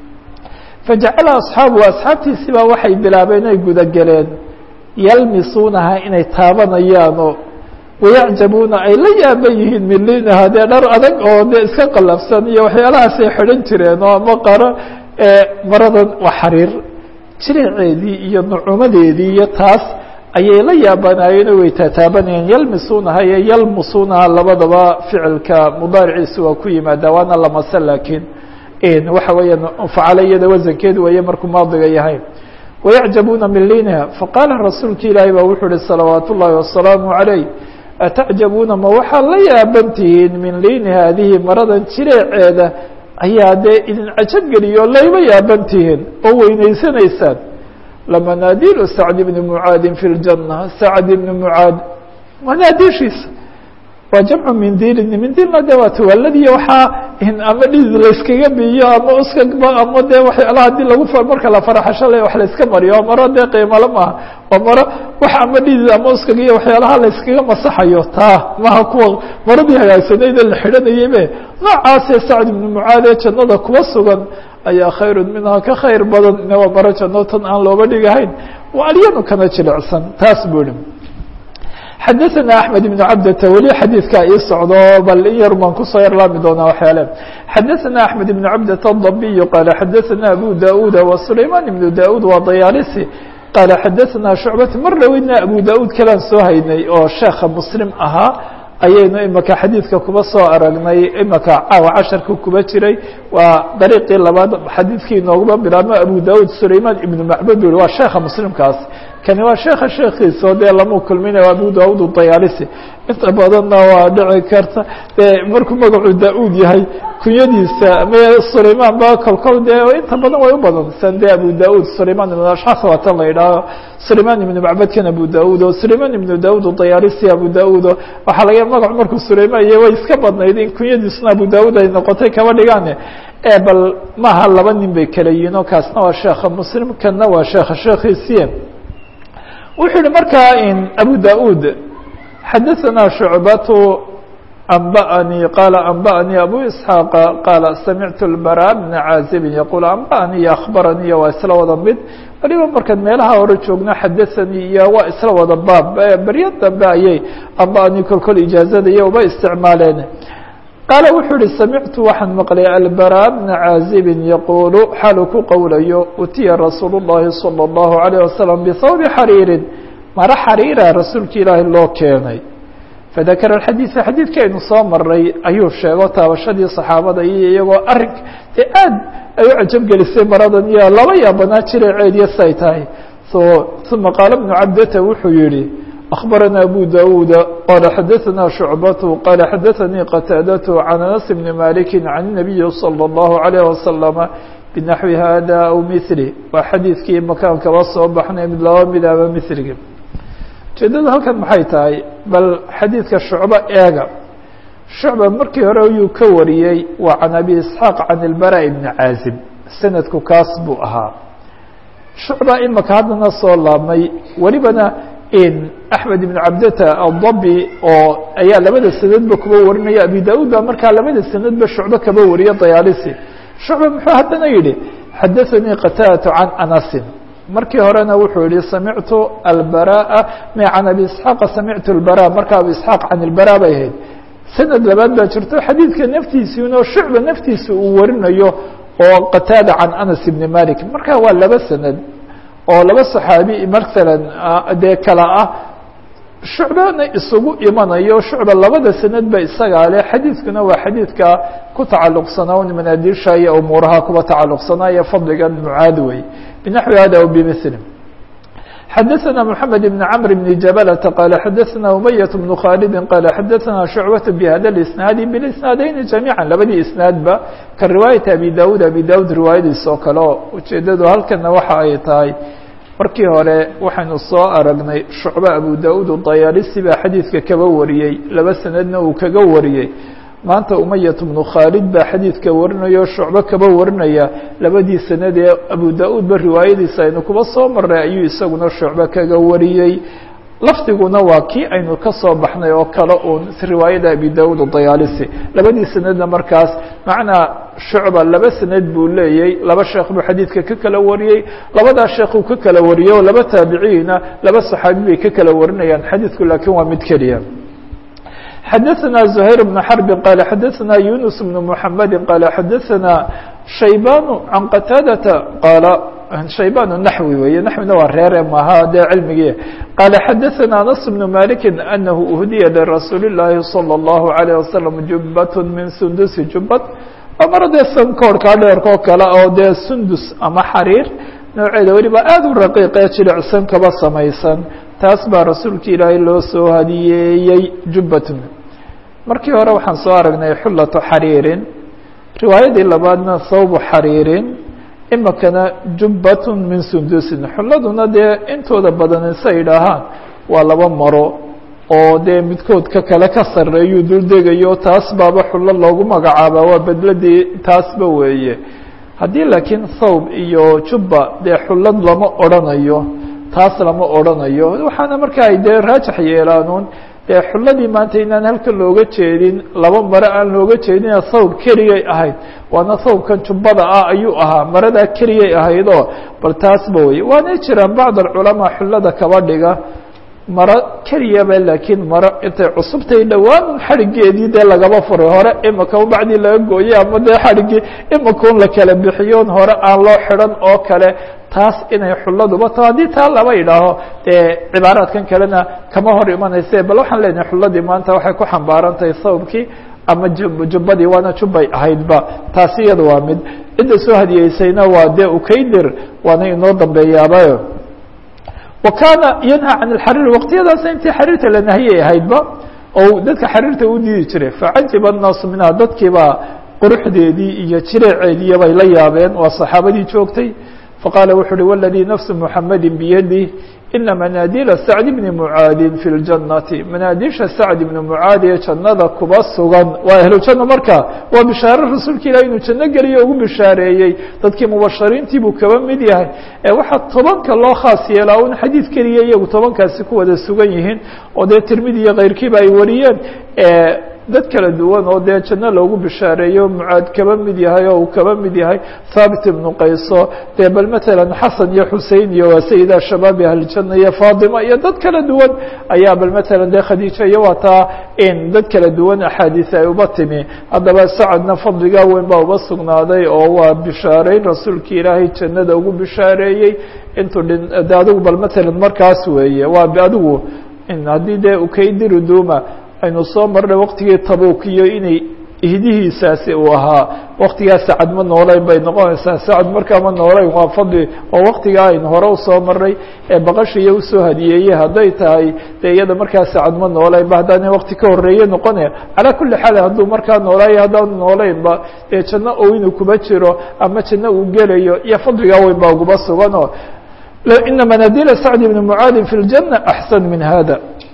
fajacala asxaabu asxaabtiisii baa waxay bilaabeen ay gudageleen yalmisuunaha inay taabanayaanoo wayacjabuuna ay la yaaban yihiin milinaha dee dhar adag oo dee iska qalafsan iyo waxyaalahaasay xidhan jireen oo ama qaro maradan waa xariir jiriceedii iyo nucumadeedii iyo taas ayay la yaabanaayeen way tataabanayeen yalmisuunaha iyo yalmusuunaha labadaba ficilka mudaariciisa waa ku yimaada waana lamase laakiin waxa weeyaan facalo iyada wasankeedu weeye markuu maadiga yahay wayacjabuuna min liiniha faqaala rasuulka ilaahi baa wuxuu uhi salawaat ullaahi wasalaamu calayh atacjabuuna ma waxaad la yaaban tihiin min liini haadihi maradan jireeceeda ayaa dee idin cajab geliyo layba yaaban tihiin oo weynaysanaysaan lamanaadiilu sacd bni mucaadin fi ljanna sacd ibni mucaad manaadiishiisa waa jamcu mindiilin mindiilna de waa tawaaladiyo waxaa ama dhidid layskaga biyo ama uskagba ama dee waxyaalaha hadii lagu marka la faraxasho le wax layska mariyo oo maro dee qiimale maaha waa maro wax ama dhidid ama uskag iyo waxyaalaha layskaga masaxayo taa maha kuwa maradii hagaagsanayde la xidhanayaybe noocaasee sacd ibnu mucaad ee jannada kuwa sugan ayaa khayru minhaa ka khayr badan waa maro janno tan aan looba dhigahayn waa alyanu kana jilicsan taas buu ihi xadaثna أحmed بن cabdta weli xadiidkaa ii socdo bal in yar baan kusoo yarlaami doonaa waxyaale xadaثna أحmed بن cabdة الضabiy qaala xadaثna abu daud وsulayman بن daud waa dayaalisi qaala xadaثna shucbat mar dhaweydna abu daud kalaan soo haynay oo sheekha muslim ahaa ayaynu imaka xadiidka kuba soo aragnay imaka caawa casharka kuba jiray waa dariiqii labaad xadiidkii inooguma bilaabmo abu daud sulayman ibnu macbud u waa sheekha muslimkaas kani waa sheeka sheekiiso dee lamu kulminayo abu daud dayaalisi inta badanna waa dhici karta dee markuu magacu da-uud yahay kunyadiisa me sulayman ba kolkol dee inta badan way u badan san de abu daud sulayman ibn ashxas waa tan la yidhaaho sulayman ibnu macbadkan abu daud o sulayman ibnu daud dayaalisi abu daud waxaa laga magacu markuu sulayman iyo way iska badnayd in kunyadiisuna abu daud ay noqotay kaba dhigaane e bal maaha laba nin bay kala yihiin oo kaasna waa sheekha muslim kanna waa sheekha sheekhiisiye wuxuu yihi markaa abu daud xadaثna shucbatu anba'anii qaala anba'anii abu isxaaqa qaala samictu lbara bna caazibin yaquul anba'anii iyo akhbaranii waa isla wada mid waliba markaan meelaha hore joogno xadaثanii iyo waa isla wada baab beryo dambe ayay anba'anii kolkol ijaazada iyo uba isticmaaleen qaala wuxuu yihi samictu waxaan maqlay albara bna caazibin yaquulu xaalu ku qowlayo utiya rasuul الlahi salى الlahu عalيه wasalam bihawbi xariirin maro xariira rasuulka ilaahi loo keenay fadakara xadiiثa xadiidkii aynu soo maray ayuu sheego taabashadii صaxaabada iyo iyagoo arin dee aad ay u cajabgelisay maradan iyo laba yaabanaa jireeceediyo say tahay uma qaala bnu cabdata wuxuu yihi أخبرنا أبو داود قال حدثنا شعبة قال حدثني قتادة عن أنس بن مالك عن النبي صلى الله عليه وسلم بنحو هذا أو مثله وxadيiثkii مكان kaba soo baxnay mid laba mid ama مثlgi ujeedada halkan maxay tahay bal xadيiثka شhuعبة eega شhuعبة markii hore ayuu ka wariyey waa عن أبي إسحاaq عن البراء بن عاaزب sanadku kaas buu ahaa شhuعبة imaka haddana soo laabmay welibana axmed ibn cabdata aldabi oo ayaa labada sanadba kuba warinaya abi daud baa markaa labada sanadba shucbe kaba wariya dayaalisi shucbe muxuu haddana yihi xadaثanii qataadatu can anasin markii horena wuxuu yihi samictu albaraءa m can abi isxaaqa samictu albara marka abi isxaaq can ilbara bay ahayd sanad labaad baa jirto xadiidka naftiisiinoo shucbe naftiisa uu warinayo oo qataada can anas ibni malik marka waa laba sanad oo laba صaxaabi masalan dee kala ah shucbana isugu imanayo shucba labada sanad ba isagaa leh xadiidkuna waa xadiidka ku tacaluqsanaa manaadiisha iyo umuuraha kuba tacaluqsanaa iyo fadligan mucaad wey binaxwi hada aw bimili xadaثna mحamed بn cmr بn jabلة qala xadaثna umayaة بن khaalidi qala xadaثna shucbaة bhada اisnaadi bاsnaadeyni جamيعا labadii isnaadba ka riwaayaةi abi dawud abi dawud riwaayadiis oo kale o ujeedadu halkana waxa ay tahay markii hore waxaynu soo aragnay shucbe abu da-ud dayaalisi baa xadiidka kaba wariyey laba sanadna uu kaga wariyey maanta umayat bnu khaalid baa xadiidka warinaya o shucbe kaba warinaya labadii sanad ee abu da-uud ba riwaayadiisa aynu kuba soo maray ayuu isaguna shucbe kaga wariyey lafdiguna waa kii aynu ka soo baxnay oo kale uun riwaayada abi da-uud dayaalisi labadii sanadna markaas macnaa shucba laba sanad buu leeyey laba sheekh buu xadiidka ka kala wariyey labadaa sheekuu ka kala wariyey oo laba taabiciina laba saxaabi bay ka kala warinayaan xadiidku laakiin waa mid keliya xadaثna زhayr بن xرb qala xadaثna yunus بن mحamedi qala xadaثna shayban can qataadata qaala shayban naxwi weeye naxwina waa reere maaha dee cilmigii qaala xadaثna anas بن maliki anahu uhdiya lirasuuli الlahi salى الlahu عalيه wasalam jubat min sundusi jubad waa maro dee sankoorhkaa dheerkoo kale oo dee sundus ama xariir nooceeda weliba aad u raqiiqee jilicsan kaba samaysan taas baa rasuulka ilaahay loo soo hadiyeeyey jubbatun markii hore waxaan soo aragnay xullatu xariirin riwaayadii labaadna thawbu xariirin imikana jubbatun min sundusin xulladuna dee intooda badan isa idhaahaan waa laba maro oo dee midkood ka kale ka sarreeyuu duldegayo taas baaba xullo loogu magacaaba waa bedladii taasba weeye haddii laakiin thawb iyo jubba dee xullad lama odrhanayo taas lama odrhanayo waxaana marka ay dee raajax yeelaanuun dee xulladii maanta inaan halka looga jeedin laba mare aan looga jeedina thawb keliyay ahayd waana thawbkan jubbada ah ayuu ahaa maradaa keliyay ahaydoo bal taasba weye waanay jiraan bacd alculamaa xullada kaba dhiga maro keliyaba laakiin maro intay cusubtay dhowaan xadhigeedii dee lagaba furay hore imika bacdii laga gooyey ama dee xadhigii imikaun la kala bixiyoon hore aan loo xidhan oo kale taas inay xulladuba to haddii taa laba idhaaho dee cibaaraadkan kalena kama hor imanayse bal waxaan leenahay xulladii maanta waxay ku xambaaran tahay thawbkii ama jubbadii waana jubbay ahaydba taasi iyada waa mid cidda soo hadiyeysayna waa dee ukaydir waana inoo dambeeyaaba wa kaana yanha can alxariir waqtiyadaas intii xariirta la nahiyay ahaydba oo dadka xariirta u diidi jiray facajiba annaasu minha dadkiibaa quruxdeedii iyo jireeceediiya bay la yaabeen waa saxaabadii joogtay faqaala wuxu uhi waladii nafsu muxamedi biyadih ina manaadila sacd bni mucaadin fi ljannati manaadisha sacd ibni mucaad ee jannada kuba sugan waa ahlujanna marka waa bishaare rasuulka ilahi inuu janno geliyo ugu bishaareeyey dadkii mubashariintii buu kaba mid yahay ee waxaa tobanka loo khaas yeelaa un xadiid keliya iyagu tobankaasi ku wada sugan yihiin oo dee tirmidi iyo keyrkiiba ay wariyeen dad kala duwan oo dee janno loogu bishaareeyo mucaad kaba mid yahay oo uu kaba mid yahay thaabit ibnu qayso dee bal matalan xasan iyo xusein iyo waa sayida shabaabi ahlijanna iyo faatima iyo dad kala duwan ayaa bal matalan dee khadiija iyo waa taa in dad kala duwan axaadiis ay uba timi haddaba sacadna fadligaa weyn baa uba sugnaaday oo waa bishaareyn rasuulki ilaahay jannada ugu bishaareeyey intuu dhin de adigu bal matalan markaas weeye waa adigu haddii dee ukaydiri duuma aynu soo marnay waqtigii tabuk iyo inay ihdihiisaasi uu ahaa waktigaa sacad ma noolayn bay noqonaysaa sacad markaa ma noolayn waa fadli oo waktigaa aynu hore usoo marnay ee baqashiiyo usoo hadiyeeyey hadday tahay dee iyada markaa sacad ma noolaynba haddaana wakti ka horeeye noqonaya calaa kuli xaal hadduu markaa noolaayo haddaanu noolaynba dee janno oo inuu kuba jiro ama janno uu gelayo iyo fadligaa weyn baa uguba suganoo ina manaadila sacd bni mucaadin fi ljanna axsan min hada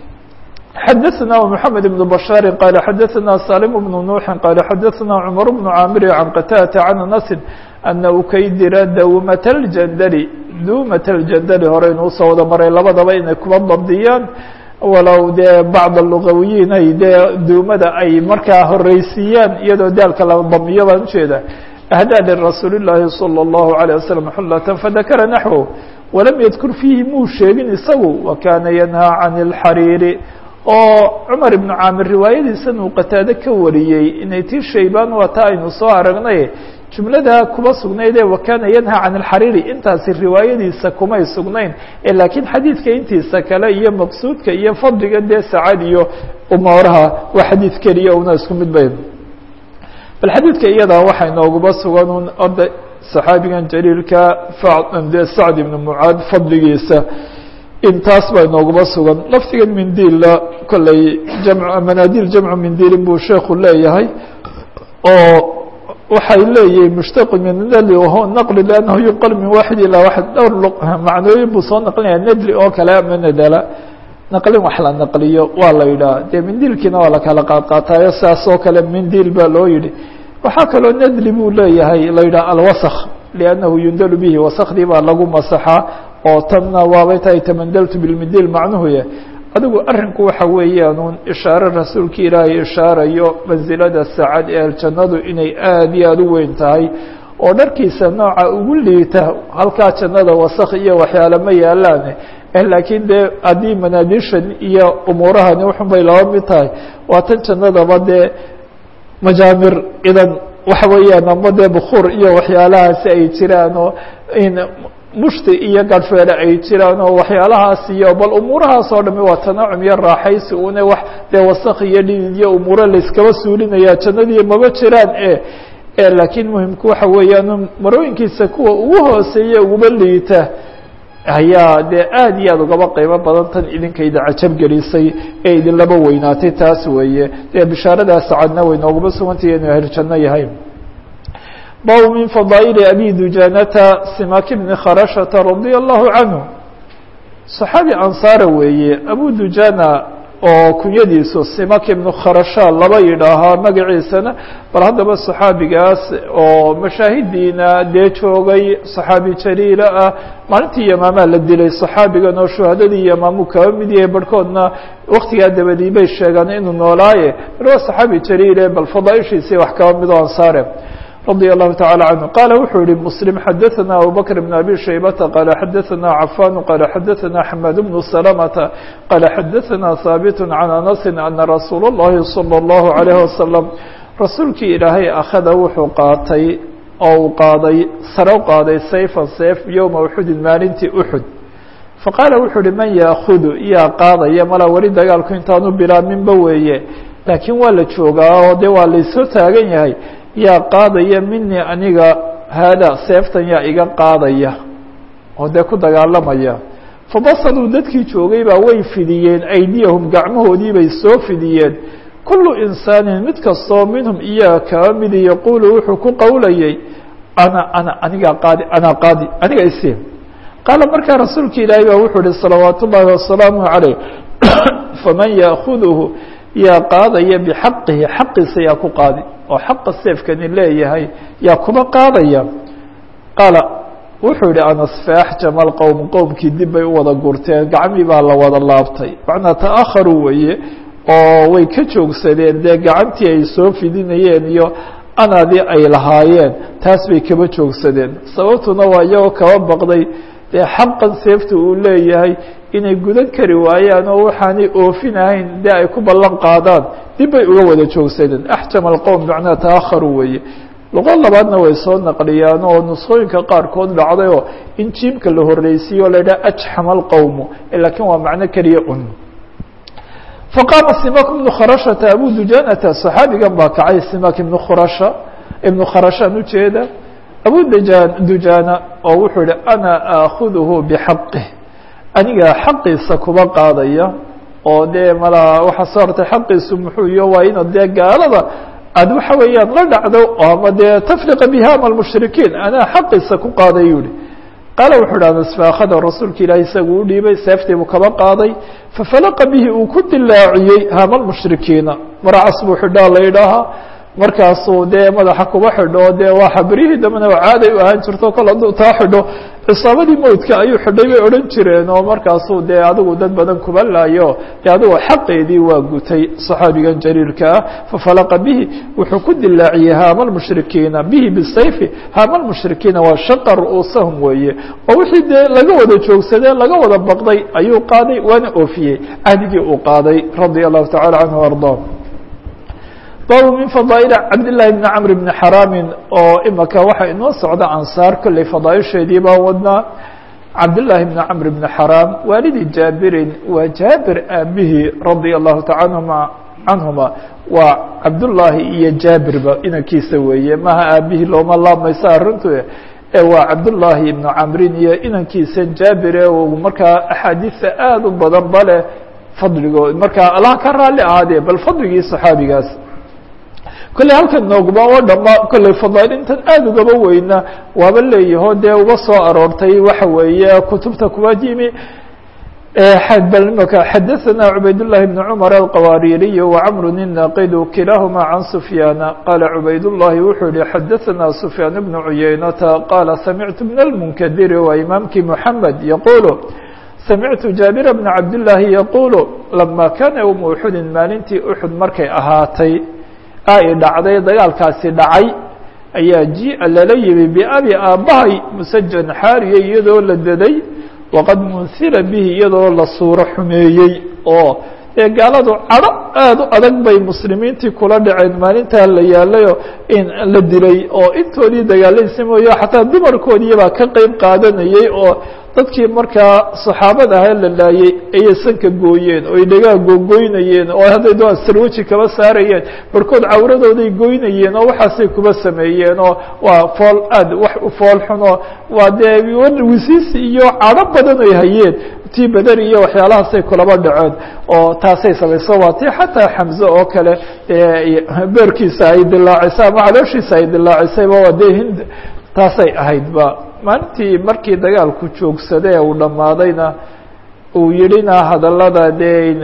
xdثna محamed بن بشhاaر qال xadثna saلم بن نوح qال xadثna cمر بن cاmr عن qtاdة عن أنس أنa ukaydira dawmaة الjndl dumaة الjndl horeynu usoo wada maray labadaba inay kuba dabdiyaan walow dee bacd lugawiyiin ay dee duumada ay markaa horeysiiyaan iyadoo daalka la damiyo baan ujeeda أhdى لرasuul الlahi صلى الlaه عليه وسلم xulة fadakra نaحو walam ydkur fiihi muu sheegin isagu وkana ynهى عan الxariir oo cumar ibnu caamir riwaayadiisan uu qataade ka wariyey inay tii shaybaan waa taa aynu soo aragnay jumlada kuba sugnayd ee wakana yanha can alxariiri intaasi riwaayadiisa kumay sugnayn ee laakiin xadiidka intiisa kale iyo maqsuudka iyo fadliga dee sacad iyo umooraha waa xadiid keliya una isku mid bay bal xadiidka iyadaa waxaa inooguba sugan un orda saxaabigan jaliilka de sacd ibn mucaad fadligiisa intaas baa inooguma sugan laftigan mindiilla kolley jam manaadiil jamcu mindiilin buu sheekhu leeyahay oo waxay leeyihin mushtaqu min nadli wahuwa naqli liannahu yunqal min waaxid ilaa waxid dhowr macnooyin buu soo naqlinaya nadli oo kale ama nadala naqlin wax la naqliyo waa la yidhaha dee mindiilkiina waa la kala qaadqaataayo saas oo kale mindiil baa loo yidhi waxaa kaloo nadli buu leeyahay la yidhaha alwasakh liannahu yundalu bihi wasakhdii baa lagu masaxaa oo tanna waabay tahay tamandaltu bilmindiil macnuhu yah adigu arrinku waxa weeyaan uun ishaare rasuulka ilaahay ishaarayo mansilada saacad ee aljannadu inay aada iyo aada u weyn tahay oo dharkiisa nooca ugu liita halkaa jannada wasakh iyo waxyaale ma yaalaane laakiin dee haddii manaadiishan iyo umuurahani wuxun bay laba mid tahay waa tan jannadaba dee majaamir idan waxa weeyaan ama dee bukuur iyo waxyaalahaasi ay jiraan oo mushti iyo garhfeele ay jiraan oo waxyaalahaas iyo bal umuurahaas oo dhami waa tanaacum iyo raaxaysi une wax dee wasakh iyo dhidid iyo umuuro layskaba suulinaya jannadii maba jiraan e laakiin muhimku waxa weeyaan marooyinkiisa kuwa ugu hooseeya uguba liita ayaa dee aad iyo aad ugaba qiimo badan tan idinkayda cajab gelisay ee idinlaba weynaatay taas weeye dee bishaaradaas cadna way nooguma sugantay inuu ahlu janno yahay bab min fadaaئل abi dujanata simak bni kharashata radي الlahu canhu صaxaabi ansaara weeye abu dujana oo kunyadiisu simak ibnu kharasha laba yidhaahaa magaciisana bal haddaba صaxaabigaas oo mashaahidiina dee joogay صaxaabi jaliila ah maalintii yamaamaa la dilay صaxaabigan oo shuhadadii yamaamu kaba mid yahay barhkoodna waktigaa dabadii bay sheegaan inuu noolaaye mar waa صaxaabi jaliile bal fadaaishiisii wax kaba midoo ansaare رضي الله تعالى عنه قال wuxuu yihi مسلم حدثنا أبو بكر بن أبي شhيبة قال حدثنا عفان قال حدثنا حماد بن سلمة قال حدثنا ثابت عن أنس أن رsuuل اللhi صلى الله عليه وسلم رasuulkii ilaahay أخذa wuxuu qaatay oo uu qaaday sare u qaaday sayفa seef يومa أxudin maalintii أxud faqاala wuxuu uhi man yأخذ yaa qaadaya mala weli dagaalku intaanu bilaaminba weeye laakiin waa la joogaa oo de waa laysoo taagan yahay yaa qaadaya minii aniga haada seeftan yaa iga qaadaya oo dee ku dagaalamaya fabasaduu dadkii joogay baa way fidiyeen aydiyahum gacmahoodii bay soo fidiyeen kullu insaanin mid kastoo minhum iyaga kaba midi yaquulu wuxuu ku qowlayay ana ana anigaa qaadi anaa qaadi aniga isi qaala markaa rasuulka ilaahay baa wuxuu ihi salawaat ullaahi wasalaamu calayh faman yaakuduhu yaa qaadaya bixaqihi xaqiisa yaa ku qaadi oo xaqa seefkani leeyahay yaa kuba qaadaya qaala wuxuu yihi anas faaxjama alqowm qowmkii dib bay u wada gurteen gacmii baa la wada laabtay macnaa ta'akharuu weeye oo way ka joogsadeen dee gacantii ay soo fidinayeen iyo anadii ay lahaayeen taas bay kaba joogsadeen sababtuna waa iyagoo kaba baqday dee xaqan seefta uu leeyahay inay gudan kari waayaan oo waxaanay oofinahayn dee ay ku ballan qaadaan dib bay uga wada joogsadeen axjama alqowm macnaa ta'akharuu weeye luqo labaadna way soo naqliyaan oo nusqooyinka qaarkood dhacday oo in jiimka la horreysiiyo o la yidhaha ajxama alqowmu laakiin waa macno keliya un faqaama simak ibnu kharashata abu dujanata صaxaabigan baa kacay simak ibnu khurasha ibnu kharashaan ujeeda abu djan dujana oo wuxuu yihi ana aakhuduhu bixaqih aniga xaqiisa kuba qaadaya oo dee mala waxaa soo hortay xaqiisu muxuu iyo waa ina dee gaalada aad waxa weeyaan la dhacdo ama dee tafriqa bihama almushrikiin anaa xaqiisa ku qaaday yihi qaala wuxuu hi anas faakhada rasuulka ilaahi isagu u dhiibay seeftii buu kaba qaaday fafalaqa bihi uu ku dilaaciyey hama lmushrikiina maracas buu xidhaa la yidhaahaa markaasuu dee madaxa kuba xidho dee waa xabrihii dambena waa caaday u ahaan jirto kol hadduu taa xidho cisaabadii mowdka ayuu xidhay bay odhan jireen oo markaasuu dee adigu dad badan kuba laayo dee adigu xaqeedii waa gutay صaxaabigan jariirka ah fafalaqa bihi wuxuu ku dilaaciyey haama lmushrikiina bihi bisayfi haama lmushrikiina waa shaqa ru'uusahum weeye oo wixii dee laga wada joogsadee laga wada baqday ayuu qaaday waana oofiyey ahdigii uu qaaday radia allahu tacala canhu arضa baabu min fadaaئل cabdالlahi bni cmr bni xaraamin oo imaka waxaa inoo socda ansaar kolley fadaaisheedii baa wadnaa cabdالlahi bni cmr bni xaraam waalidi jaabirin waa jaabir aabihii radia allahu taala canhuma waa cabdullaahi iyo jaabirba inankiisa weeye maha aabihii looma laamaysa arrintu waa cabdullaahi ibnu camrin iyo inankiisa jaabir ee uu markaa axaadiisa aada u badan bale fadligood markaa allah ka raalli ahaadee bal fadligii saxaabigaas kolley halkan nooguma oo dhama kolley fadaail intan aada ugaba weyna waaba leeyaho dee uga soo aroortay waxa weeye kutubta kuwa yimi mka xadaثna cubayd الlahi بn cmr alqawaaririy وcmr الnaqid kilahma can sufyaana qala cubayd الlahi wuxuu yihi xadaثna sufyaan bn cuyaynata qala samictu bn اlmunkadiri waa imaamkii mحamed yaqulu samictu jaabir bna cabdالlahi yaqulu lama kana ywma uxudin maalintii uxud markay ahaatay ay dhacday dagaalkaasi dhacay ayaa ji-a lala yimi biabi aabbahay musajan xaariya iyadoo la daday waqad munsila bihi iyadoo la suuro xumeeyey oo dee gaaladu cadho aada u adag bay muslimiintii kula dhaceen maalintaa la yaalayo in la dilay oo intoodii dagaalaysa mooye xataa dumarkoodiibaa ka qeyb qaadanayey oo dadkii markaa saxaabada ahaa la laayey ayay sanka gooyeen oo ay dhagaa googoynayeen oo hadday doon sarwaji kaba saarayeen barhkood cawradooday goynayeen oo waxaasay kuba sameeyeen oo waa fool aad wax u fool xuno waa dee wisiisi iyo cadho badan ay hayeen tii beder iyo waxyaalahaasay kulaba dhaceen oo taasay samayso waa tii xataa xamze oo kale beerkiisa ay dilaacisay ama calooshiisa ay dilaacisayba waa dee hind taasay ahaydba maalintii markii dagaalku joogsadee uu dhammaadayna uu yidhina hadallada dee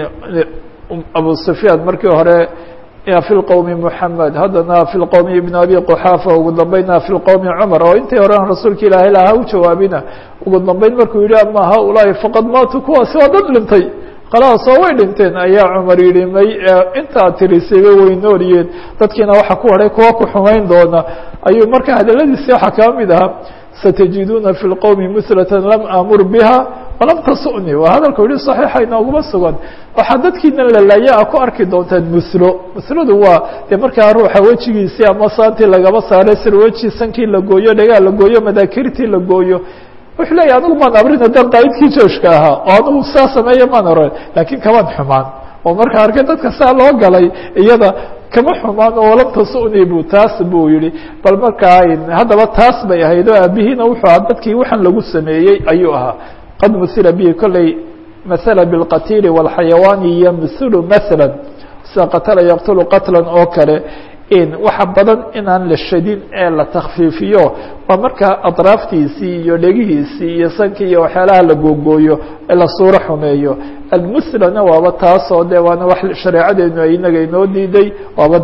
abu sufyaan markii hore fi lqowmi moxamed haddana fi lqowmi ibn abi quxaafa ugu dambeynna fi lqowmi cumar oo intii horean rasuulka ilaahay laha u jawaabina ugu dambeyn markuu yidhi ama haulaai faqad maatuu kuwaasi waa dad dhintay khalaas oo way dhinteen ayaa cumar yidhi may intaad tirisayba way nooliyeen dadkiina waxa ku hadhay kuwa ku xumayn doona ayuu marka hadaladiisi waxaa kaa mid ahaa saتجiduna في الqوم mثلة lm amur bha وlam tasuni waa hadalku yihi صaحيixa inooguma sugan waxaa dadkiina lalaaya a ku arki doontaan mslo msladu waa dee markaa ruuxa wejigiisii ama saantii lagaba saaray sirweji sankii la gooyo dhagaa la gooyo madaakirtii la gooyo wuxuu leeya anigu maan abrin haddaan qaa'idkii jooshka ahaa oo anigu saa sameeya maan oran lakin kamaan xumaan oo markaa arkay dadka saa loo galay iyada kama xumaan oo lam tasuni bu taas buu yihi bal markaa haddaba taas bay ahayd oo aabihiina wuxuu ahaa dadkii waxaan lagu sameeyey ayuu ahaa qad musila bihi kolley mahala biاlqatiili wاlxayawaani yamhulu mahala sida qatala yaqtulu qatla oo kale waxa badan inaan la shadin ee la takfiifiyo waa markaa aطraaftiisii iyo dhegihiisii iyo sankii iyo waxyaalaha la googooyo ee la suuro xumeeyo almuslana waaba taasoo de waana wax shareecadeenu ay inaga inoo diiday waabad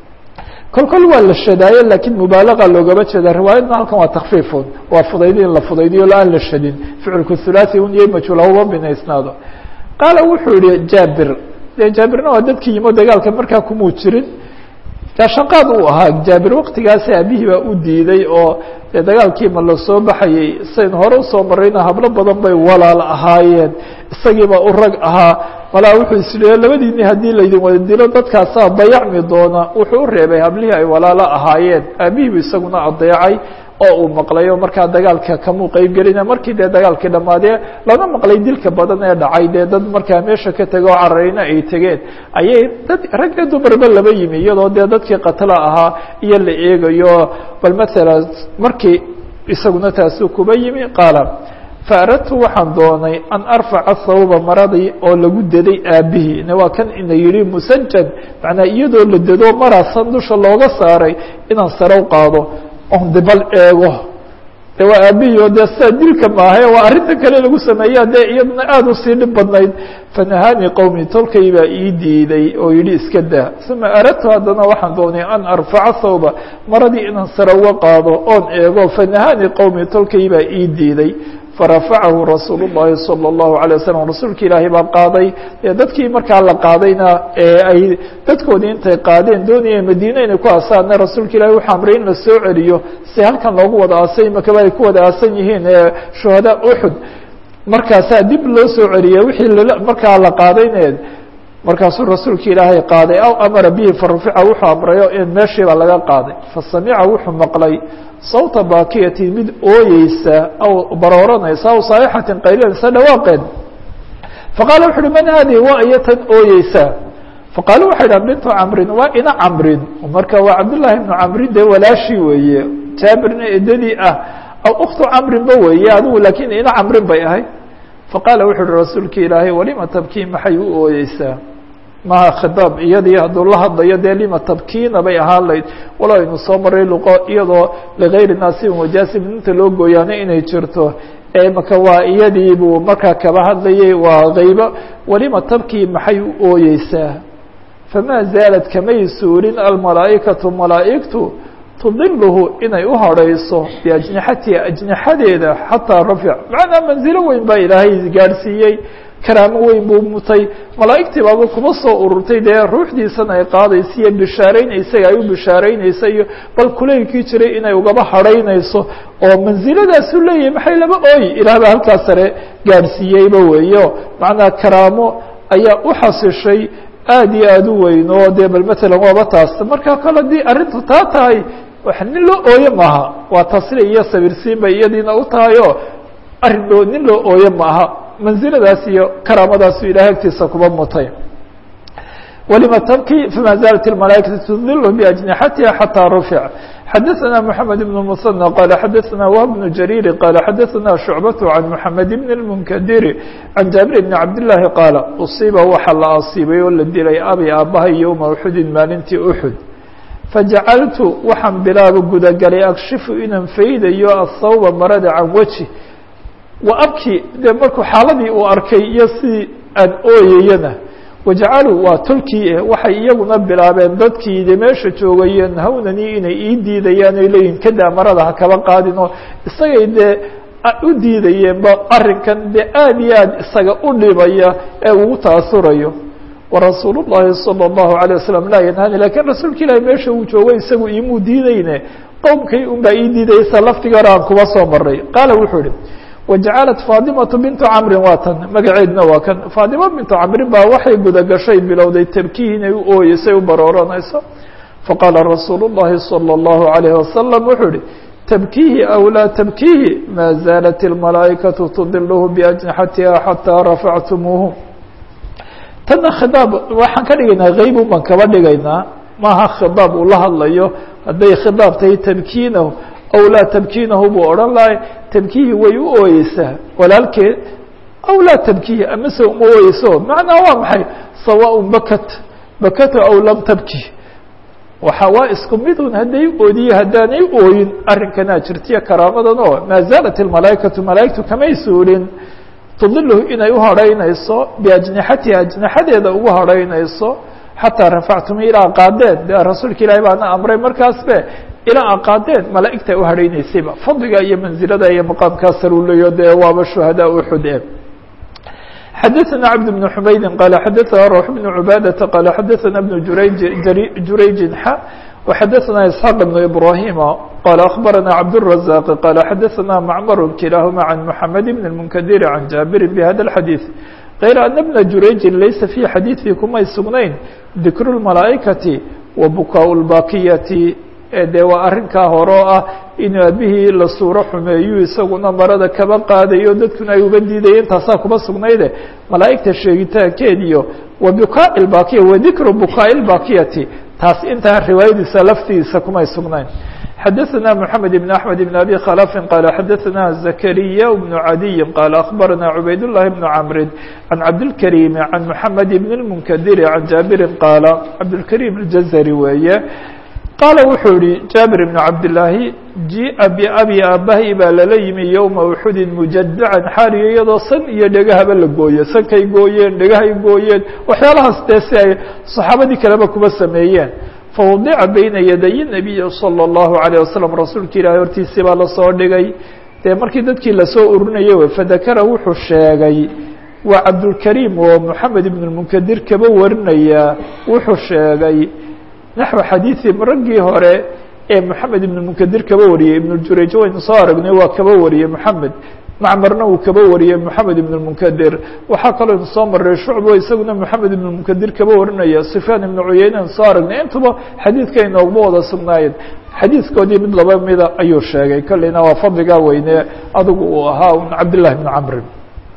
kol kol waa la shadaaye lakiin mubaalaga loogama jeeda riwaayadna halkan waa takfiifun waa fudaydi in la fudaydiyo aan la shadin ficilku hulaaثi un iyo majhuul hauba binaysnaado qaala wuxuu yihi jaabir de jaabirna waa dadkii yimo dagaalka markaa kumuu jirin gaashaqaad uu ahaa jaabir waktigaasi aabihii baa u diiday oo dee dagaalkii ma la soo baxayey sayn hore usoo marayna hablo badan bay walaal ahaayeen isagiibaa u rag ahaa malaa wuxuu isleeya labadiini haddii laydin wada dilo dadkaasaa dayacmi doona wuxuu u reebay hablihii ay walaalo ahaayeen aabihiibu isaguna adeecay oo uu maqlay oo markaa dagaalka kamuu qeyb gelina markii dee dagaalkii dhammaadee laga maqlay dilka badan ee dhacay dee dad markaa meesha ka tego oo cararayna ay tegeen ayay dad rag iyo dumarba laba yimi iyadoo dee dadkii katla ahaa iyo la eegayo bal maala markii isaguna taasuu kuba yimi qaala faaradtu waxaan doonay an arfaca hawba maradii oo lagu daday aabihii waa kan ina yihi musajan macnaa iyadoo la dado maraasan dusha looga saaray inaan sarow qaado on dibal eego de waa aabihii oo dee sidaa dilka maahae waa arrinta kale lagu sameeya dee iyaduna aada usii dhib badnayd fanahaanii qowmi tolkay baa ii diiday oo yihi iska daa uma aradtu haddana waxaan doonay an arfaca thawba maradii inaan sare uga qaado oon eego fanahaanii qowmi tolkay baa ii diiday farafacahu rasuul الlahi salى الlahu عalيه waslm rasuulka ilaahay baa qaaday dee dadkii markaa la qaadayna ee ay dadkoodii intay qaadeen doonayeen madiine inay ku asaana rasuulka ilahi wuxuu amray in la soo celiyo si halkan loogu wada aasay makaba ay ku wada aasan yihiin ee shuhada uxud markaasaa dib loo soo celiyey wixii markaa la qaadayneed markaasuu rasuulka ilaahay qaaday aw amara bihi farufica wuxuu amrayo in meeshiiba laga qaaday fasamica wuxuu maqlay sawta baakiyati mid ooyeysa aw barooranaysa aw saaixatin qaylinaysa dhawaaqeed faqaala wuxu uhi man haadihi waa iyo tan ooyeysa faqaalu waxay dhahan bintu camrin waa ina camrin marka waa cabdullaahi ibnu camrin dee walaashii weeye jaabirna edadii ah aw uktu camrinba weeye adigu laakiin ina camrin bay ahayd faqaala wuxu uhi rasuulka ilaahay walima tabkii maxay u ooyeysaa maha khidaab iyadii hadduu la hadlayo dee lima tabkiina bay ahaan layd walo aynu soo maray luqo iyadoo ligayri naasibin wajaasibin inta loo gooyaano inay jirto maka waa iyadii buu markaa kaba hadlayay waa kaybo walima tabkii maxay u ooyeysaa famaa zaalad kamay suurin almalaa'ikatu malaa'igtu tudiluhu inay u hadhayso biajnixatiha ajnixadeeda xataa rafic macnaa manzilo weyn baa ilaahay gaadhsiiyey karaamo weyn buu mutay malaa'igtii baaba kuma soo ururtay dee ruuxdiisana ay qaadaysa iyo bishaaraynaysa ay u bishaaraynaysa iyo bal kulaylkii jiray inay ugaba hadhaynayso oo mansiladaasuu leeyahay maxay laba ooyi ilaah baa halkaas sare gaadhsiiyeyba weeyo macnaa karaamo ayaa u xasishay aad iyo aad u weyn oo dee bal matalan waaba taas marka kale haddii arrintu taa tahay wax nin loo ooye maaha waa tasli iyo sabirsiin bay iyadiina u tahay oo arrin loo nin loo ooye maaha mansiladaas iyo karaamadaasuu ilahay agtiisa kuba mutay walima tabkii fama zaalat اmalaaikatu tudilh biajnixatiha xataa rufic xadaثna mحamed بن mثنى qala xadaثna whb بن jarيr qala xadaثna شhucbaة عan mحamed بn الmnkdiri عan jaabir بn cabdالlahi qaala uصiba waxa la asiibay oo la dilay abi aabahay yowma uxudin maalintii uxud fajacaltu waxaan bilaaba gudagalay akshifu inaan faydayo athawba marada can weji wa abki dee markuu xaaladii uu arkay iyo sidii aan ooyayana wajacaluu waa tolkii waxay iyaguna bilaabeen dadkii de meesha joogayeen hawnanii inay ii diidayaan oy leeyihin kadaa marada ha kaba qaadin oo isagay dee u diidayeenba arrinkan dee aad iyo aad isaga u dhibaya ee ugu taasurayo warasuul llahi salى اllahu alيه wasalam laa yanhani lakiin rasuulka ilahi meesha uu joogo isagu imuu diideyne qowmkay un baa ii diidaysa laftigaana aan kuba soo maray qaala wuxuu ihi wajacalat faadimatu bintu camrin waa tan magaceedna waa kan faadima bintu camrin baa waxay gudagashay bilowday tabkihi inay u ooyeysay u barooranayso faqaala rasuulu llahi salى اllahu alayh wasalam wuxuu ihi tabkihi aw laa tabkihi maa zaalat اlmalaa'ikatu tudilhu biajnixatiha xataa rafactumuuhu tanna khidaab waxaan ka dhigaynaa haybun baan kaba dhigaynaa maaha khidaab uu la hadlayo hadday khidaab tahay tabkiinahu aw laa tabkiinahu buu odhan lahay tabkihi way u ooyeysaa walaalkeed aw laa tabkihi amase uma ooyeyso macnaa waa maxay sawaaء bakat bakata aw lam tabki waxa waa isku midun hadday oodiye haddaanay ooyin arrinkanaa jirtiyo karaamadan oo maa zaalat اlmalaa'ikatu malaa'igtu kamay suulin tudilhu inay u hadhaynayso biajnixatiha ajnixadeeda ugu hadhaynayso xataa rafactum ilaa qaadeen de rasuulka ilaahi baana amray markaasbe ilaa aqaadeen malaa'igta u hadhaynaysayba fadliga iyo manzilada iyo maqaamkaa saruulayo dee waaba shuhadaa uxud e xadaثna cabd بن xumaydi qala xadaثna rux بن cubaadaةa qala xadaثna بن jurayj jurayjin xa وxadaثna isxaaq بن ibrahima qala akhbarana cabdالرaزاq qala xadaثna macmar kilahuma can mحamed بn الmnkdir can jaabiri bhada الxadiiث غayr ana bna jurayjin laysa fi xadiiثi kumay sugnayn dikru الmalaaئikati wa bukaa اlbakiyati dee waa arrinkaa hore oo ah inuu aabihii la suuro xumeeyu isaguna marada kaba qaadayo dadkuna ay uba diidayeen taasaa kuba sugnayde malaa'igta sheegitaankeediyo wa bukaa lbakiya wa dikru bukaa lbakiyati taas intaa riwaayadiisa laftiisa kumay sugnayn xadaثna mحamed بn أحmed بn abi khلفi qala xadaثna زakriya بن عadiyi qala aخbarana cubayd الlahi بn cmri can cabdالkarيm can mحamed بn الmnkdiri can jaabiri qaala cabdالkarيm اljazri weeye qaala wuxuu yihi jaabir ibn cabdillaahi jii'a biabi aabahay baa lala yimi yowma uxudin mujadacan xaaliyo iyadoo san iyo dhegahaba la gooye sankay gooyeen dhegahay gooyeen waxyaalahaas dee si ay saxaabadii kaleba kuba sameeyeen fawadica bayna yaday nabiyi salى اllahu alayه wasalam rasuulka ilaahay hortiisii baa lasoo dhigay dee markii dadkii lasoo urinayay w fadakara wuxuu sheegay waa cabdulkariim oo moxamed ibn lmunkadir kaba warinayaa wuxuu sheegay naxو xadiiثi raggii hore ee moxamed ibn munkadir kaba wariyey ibn jurayj waynu soo aragnay waa kaba wariyey moxamed macmarna uu kaba wariyey moxamed ibn munkadir waxaa kaloo inu soo maray shucbo isaguna moxamed ibn munkadir kaba warinaya sufyaan ibn cuyeyne anu soo aragnay intuba xadiidka inoogma wada sugnaayeen xadiidkoodii mid laba mida ayuu sheegay kolleyna waa fadligaa weyne adigu uu ahaa un cabdillahi bn camri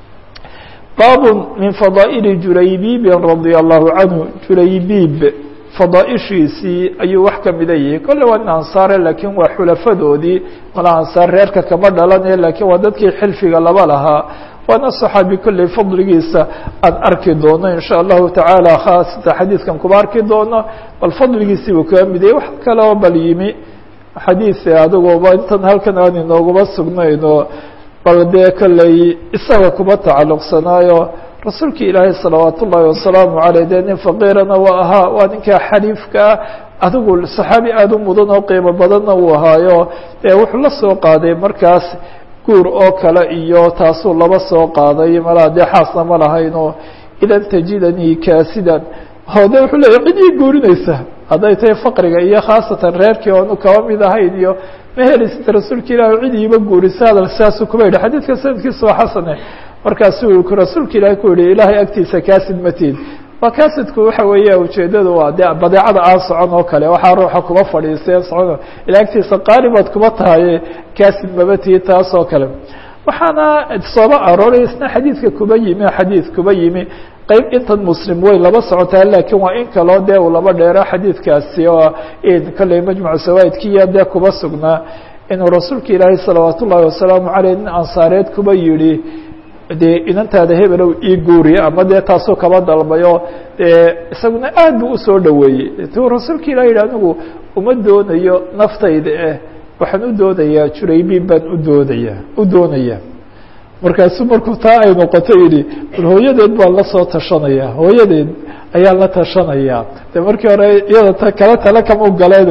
bab min fadaaئili juraybibi radي allahu canhu juraybiib fadaaishiisii ayuu wax kamida yihi kolle waa nin ansaare laakiin waa xulafadoodii mala ansaar reerka kama dhalane lakiin waa dadkii xilfiga laba lahaa waana صaxaabi kolley fadligiisa aan arki doono in sha allahu tacaala khaasata xadiidkan kuba arki doono bal fadligiisii buu kaga mid yahay wax kale oo bal yimi xadiid adiguba intan halkan aan inooguma sugnayno bal dee kolley isaga kuba tacalluqsanaayo rasuulki ilaahay salawaat ullaahi wasalaamu aleyh dee nin faqiirana waa ahaa waa ninkaa xaliifkaa adigu saxaabi aada u mudan oo qiimo badanna uu ahaayo dee wuxuu la soo qaaday markaas guur oo kale iyo taasuu laba soo qaaday malaa dee xaasna ma lahayno idan tajidanii kaasidan hode wuxuu leeya cid ii guurinaysa hadday tahay faqriga iyo khaasatan reerkii oonu kaba mid ahayn iyo ma helisid rasuulka ilahi cid iiba guurisa hadal sidaasuu kuba yidhi xadiidka sanadkiisa waa xasane markaasuu rasuulka ilahi ku yihi ilaahay agtiisa kaasid matid waa kaasidku waxa weeya ujeedadu waa de badeecada aan socon oo kale waxaa ruuxa kuba fadhiiseen socon ila agtiisa qaalibaad kuba tahay kaasid mabatii taas oo kale waxaana sooba arooray isna xadiidka kuba yimi xadiid kuba yimi qeyb intan muslim way laba socotaa lakiin waa in kaloo dee uu laba dheero xadiidkaasi oo kolley majmucu sawaaidkiya dee kuba sugnaa inuu rasuulka ilaahay salawaat ullaahi wasalaamu aleyh nin ansaareed kuba yihi dee inantaada hebelow ii guuriye ama dee taasuu kaba dalbayo dee isaguna aad buu usoo dhoweeyey tuu rasuulka ilah yidhi anigu uma doonayo naftayda eh waxaan u doonayaa juraybiin baan u doonaya u doonaya markaasuu markuu taa ay noqoto yidhi bal hooyadeed baan la soo tashanaya hooyadeed ayaan la tashanaya de markii hore iyada t kale tale kama galeen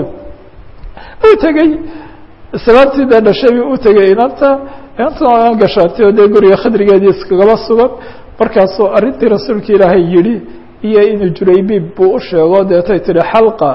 u tegey islaantii dee dhashay u tegey inanta inanta gashaantay oo dee guriga khadrigeedii iskagaba sugan markaasuu arrintii rasuulka ilaahay yihi iyo inuu juraybiib buu u sheego deetay tihi xalqa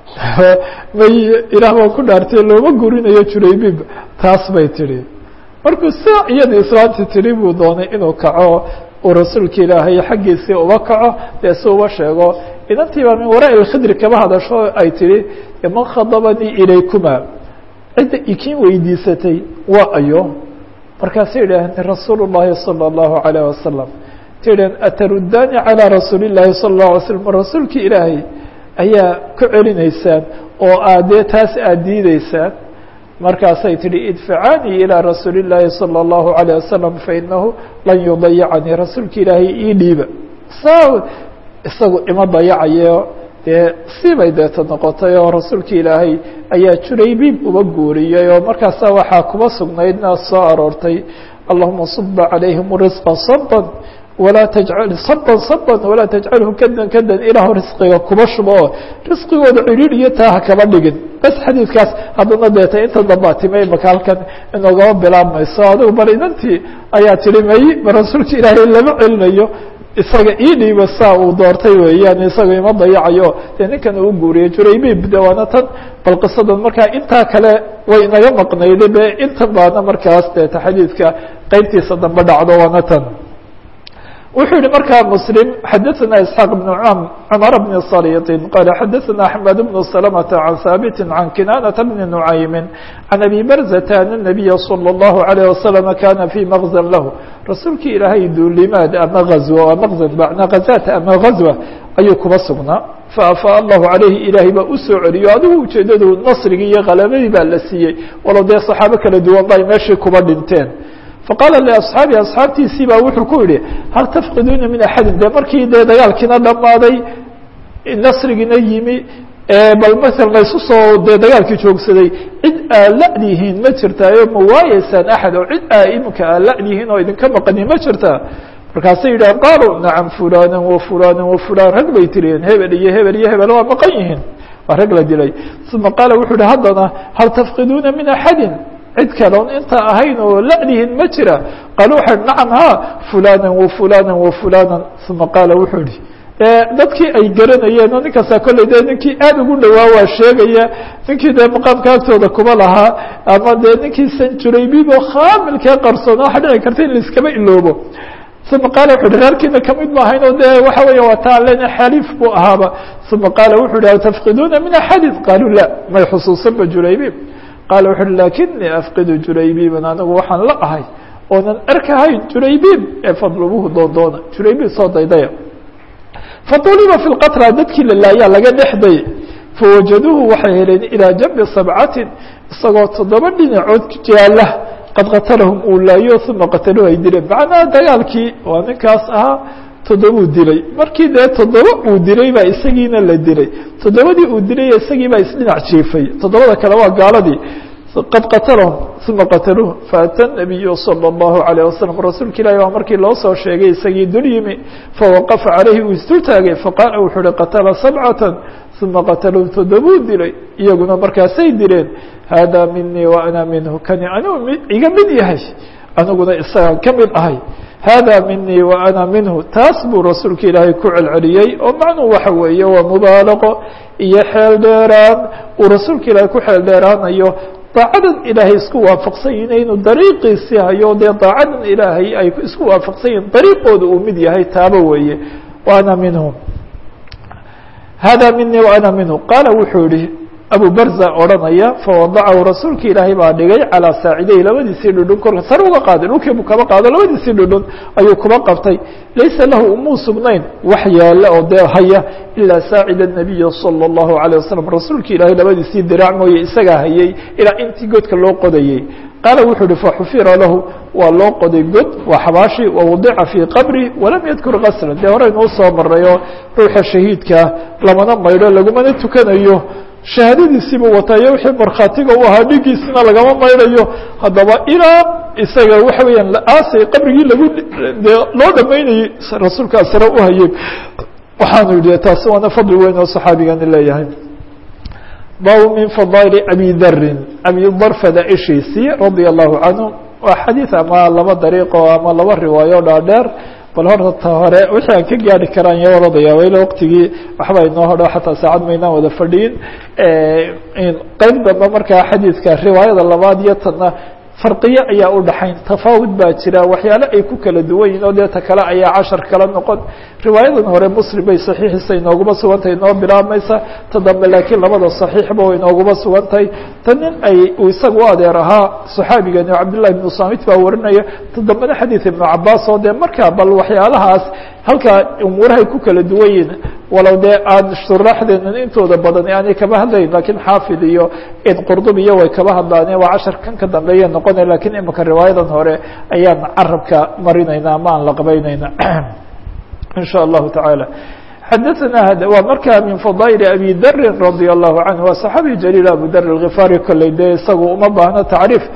may ilaah baan ku dhaartay looma gurinayo juraybiib taas bay tihi markuu saa iyadii islaantii tihi buu doonay inuu kaco uu rasuulka ilaahay xaggiisii uba kaco dee si uba sheego inantii baa min waraa ilkhidri kaba hadasho ay tihi man khadabanii ilaykuma cidda ikiin weydiisatay waa ayo markaasay yidhaaheen rasuul الlahi salى الlahu عalيه wasalam ta yidhaheen atarudani calى rasuuli الlahi salى الlaه alay slm rasuulki ilaahay ayaa ku celinaysaan oo aad dee taas aad diideysaan markaasay tihi idfacanii ilىa rasuuli الlahi salى الlahu عalيه wasalam fainahu lan yudayacanii rasuulka ilaahay ii dhiiba saa isagu ima dayacayo dee sibay deeta noqotay oo rasuulka ilaahay ayaa juraybiib uba guuriyey oo markaasa waxaa kuba sugnaydna soo aroortay allahuma suba calayhim risqa saban walaa tajcal saban saban walaa tajcalhu kadan kadan ilaahu risqiga kuba shubo oo risqigooda ciriir iyo taa ha kaba dhigin bas xadiidkaas haddana deeta inta dambaa timay maka halkan inoogama bilaabmayso adigu bal inantii ayaa tihi may ma rasuulka ilaahay lama celinayo isaga ii dhiiba saa uu doortay weeyaan isaga ima dayacayo dee ninkan uu guuriyey juraybiib de waana tan bal qisadan markaa intaa kale way inaga maqnayday be intan baana markaas deeta xadiidka qeybtiisa dambe dhacdo waana tan wuxuu yihi markaa mslim xadaثna isxaaq بn cmar bn صalيطin qala xadaثna axmed bn سلمة عan haabiti عan kinanaةa bni نucaymi عan abi barzata an النabiya slى الlahu عalيه waslم kana fي mغزn lahu rasuulki ilaahay duulimaad ama azw mغزn bna hazat ama غazوة ayuu kuba sugnaa faafaa allahu عalayhi ilaahay baa usoo celiyo adigu ujeedadu nasrigii iyo kalabadii baa la siiyey walo dee صaxaabo kala duwan ba ay meeshii kuba dhinteen faqaala liasxaabi asxaabtiisii baa wuxuu ku yihi hal tafqiduuna min axadin de markii dee dagaalkiina dhammaaday nasrigiina yimi bal maala laysu soo dee dagaalkii joogsaday cid aa la'dihiin ma jirtaayo ma waayeysaan axad oo cid aa iminka aa la'dihiin oo idinka maqani ma jirtaa markaasay yidhahan qaaluu nacam fulana wa fulana wa fulan rag bay tiriyeen hebel iyo hebel iyo hebel waa maqan yihiin waa rag la dilay uma qaala wuxuu yihi haddana hal tafqiduuna min axadin cid kale on inta ahayn oo la'dihin ma jira qaal waxay nacam ha fulana wa fulana wa fulana uma qaala wuxuu yihi dadkii ay garanayeen oo ninkaasaa kolley dee ninkii aada ugu dhawaa waa sheegaya ninkii dee maqaamka agtooda kuma lahaa ama dee ninkii sanjuraybiib oo khaamilkee qarsoon waxa dhici karta in laiskaba iloobo uma qaala wuxu uhi reerkiina kamid ma ahayn oo de waxa weya waa taa lena xaliif buu ahaaba uma qaala wuxu uhi tafqiduuna min axadin qaaluu la may xusuusanba juraybiib qaala wuxu uhi lakinii afqidu juraybiiban anigu waxaan la ahay oonan arkahayn juraybiib ee fadlubuhu doondoona juraybiib soo daydaya faduliba fi lqatra dadkii la laayaa laga dhexday fawajaduuhu waxay heleen ilaa jambi sabcatin isagoo toddoba dhinacood jaala qad qatalahum uu laayo uma qataluhu ay dileen macnaha dagaalkii waa ninkaas ahaa toddobuu dilay markii dee toddoba uu dilay baa isagiina la dilay toddobadii uu dilay isagii baa isdhinac jiifay toddobada kale waa gaaladii qad qatalahum uma qataluuh faata nabiyu salى اllahu alayه wasalam rasuulka ilahi baa markii loo soo sheegay isagii dul yimi fawaqafa calayhi uu isdul taagay faqaala wuxuu uhi qatala sabcata uma qataluu toddobuu dilay iyaguna markaasay dileen hada minii wa ana minhu kani anigu iga mid yahay aniguna isagaan ka mid ahay hada minii wa ana minhu taas buu rasuulka ilaahay ku celceliyey oo macnuu waxa weeye waa mubaalaqo iyo xeel dheeraan uu rasuulka ilaahay ku xeel dheeraanayo daacadan ilaahay isku waafaqsan yihin inuu dariiqiisii hayo dee daacadan ilaahay ay isku waafaqsan yihin dariiqooda uu mid yahay taaba weeye wa ana minhum hada minii wa ana minhu qaala wuxuu yihi abu barza odhanaya fawadacahu rasuulka ilaahay baa dhigay calaa saacideyhi labadiisii dhudhun korka sare uga qaaday dhulkii buu kaba qaado labadiisii dhudhun ayuu kuba qabtay laysa lahu umuu sugnayn wax yaala oo dee haya ilaa saacida nabiyi salى اllahu alيه wasalam rasuulka ilaahay labadiisii diraac mooye isagaa hayay ilaa intii godka loo qodayey qaala wuxuu uhi faxufira lahu waa loo qoday god waa xabaashi wawadica fii qabri walam yadkur kaslan dee horeynuu soo marayoo ruuxa shahiidkaa lamana maydho lagumana tukanayo shahaadadiisiibuu wataa iyo wixii markhaatiga u ahaa dhigiisina lagama maydhayo haddaba ilaa isaga waxa weeyaan aasay qabrigii lagu dee loo dhamaynayey rasuulkaa sare u hayay waxaanu yidhi taasi waana fadli weyn oo saxaabigani leeyahay bab min fadaili abi darin abi dar fadaaishiisii radia allahu canhu waa xadiid ama laba dariiqo ama laba riwaayo dhaadheer bal horta hore wixii aan ka gaari karaan iyo orodaya wayla waqtigii waxba inoo hodho xataa saacad maynaan wada fadhiyin qeyb dambe markaa xadiidka riwaayada labaad iyo tanna farqiyo ayaa u dhaxayn tafaawud baa jira waxyaale ay ku kala duwan yihin oo dee ta kale ayaa cashar kala noqon riwaayadan hore muslim bay saxiixiisa inooguma sugantahay inoo bilaabmaysa ta dambe laakiin labada saxiixba way inooguma sugantahay ta nin ay uu isaga u adeer ahaa saxaabigani oo cabdillahi ibnu samit baa warinaya ta dambena xadiid ibnu cabaas oo dee markaa bal waxyaalahaas halkaa umuurahay ku kala duwan yihin walow dee aan shuraaxdeenan intooda badan aanay kaba hadlayn lakiin xaafid iyo qurdubiyo way kaba hadlaane waa cashar kan ka dambeeya noqonaya lakiin imika riwaayadan hore ayaan carabka marinayna ama aan la qabaynayna in shاء الlahu taعaalى xadaثna waa markaa min fadائل abi dri radي الlahu canه waa صaxaabi jaliil abu dar الغifaari kolley dee isagu uma baahno tacriif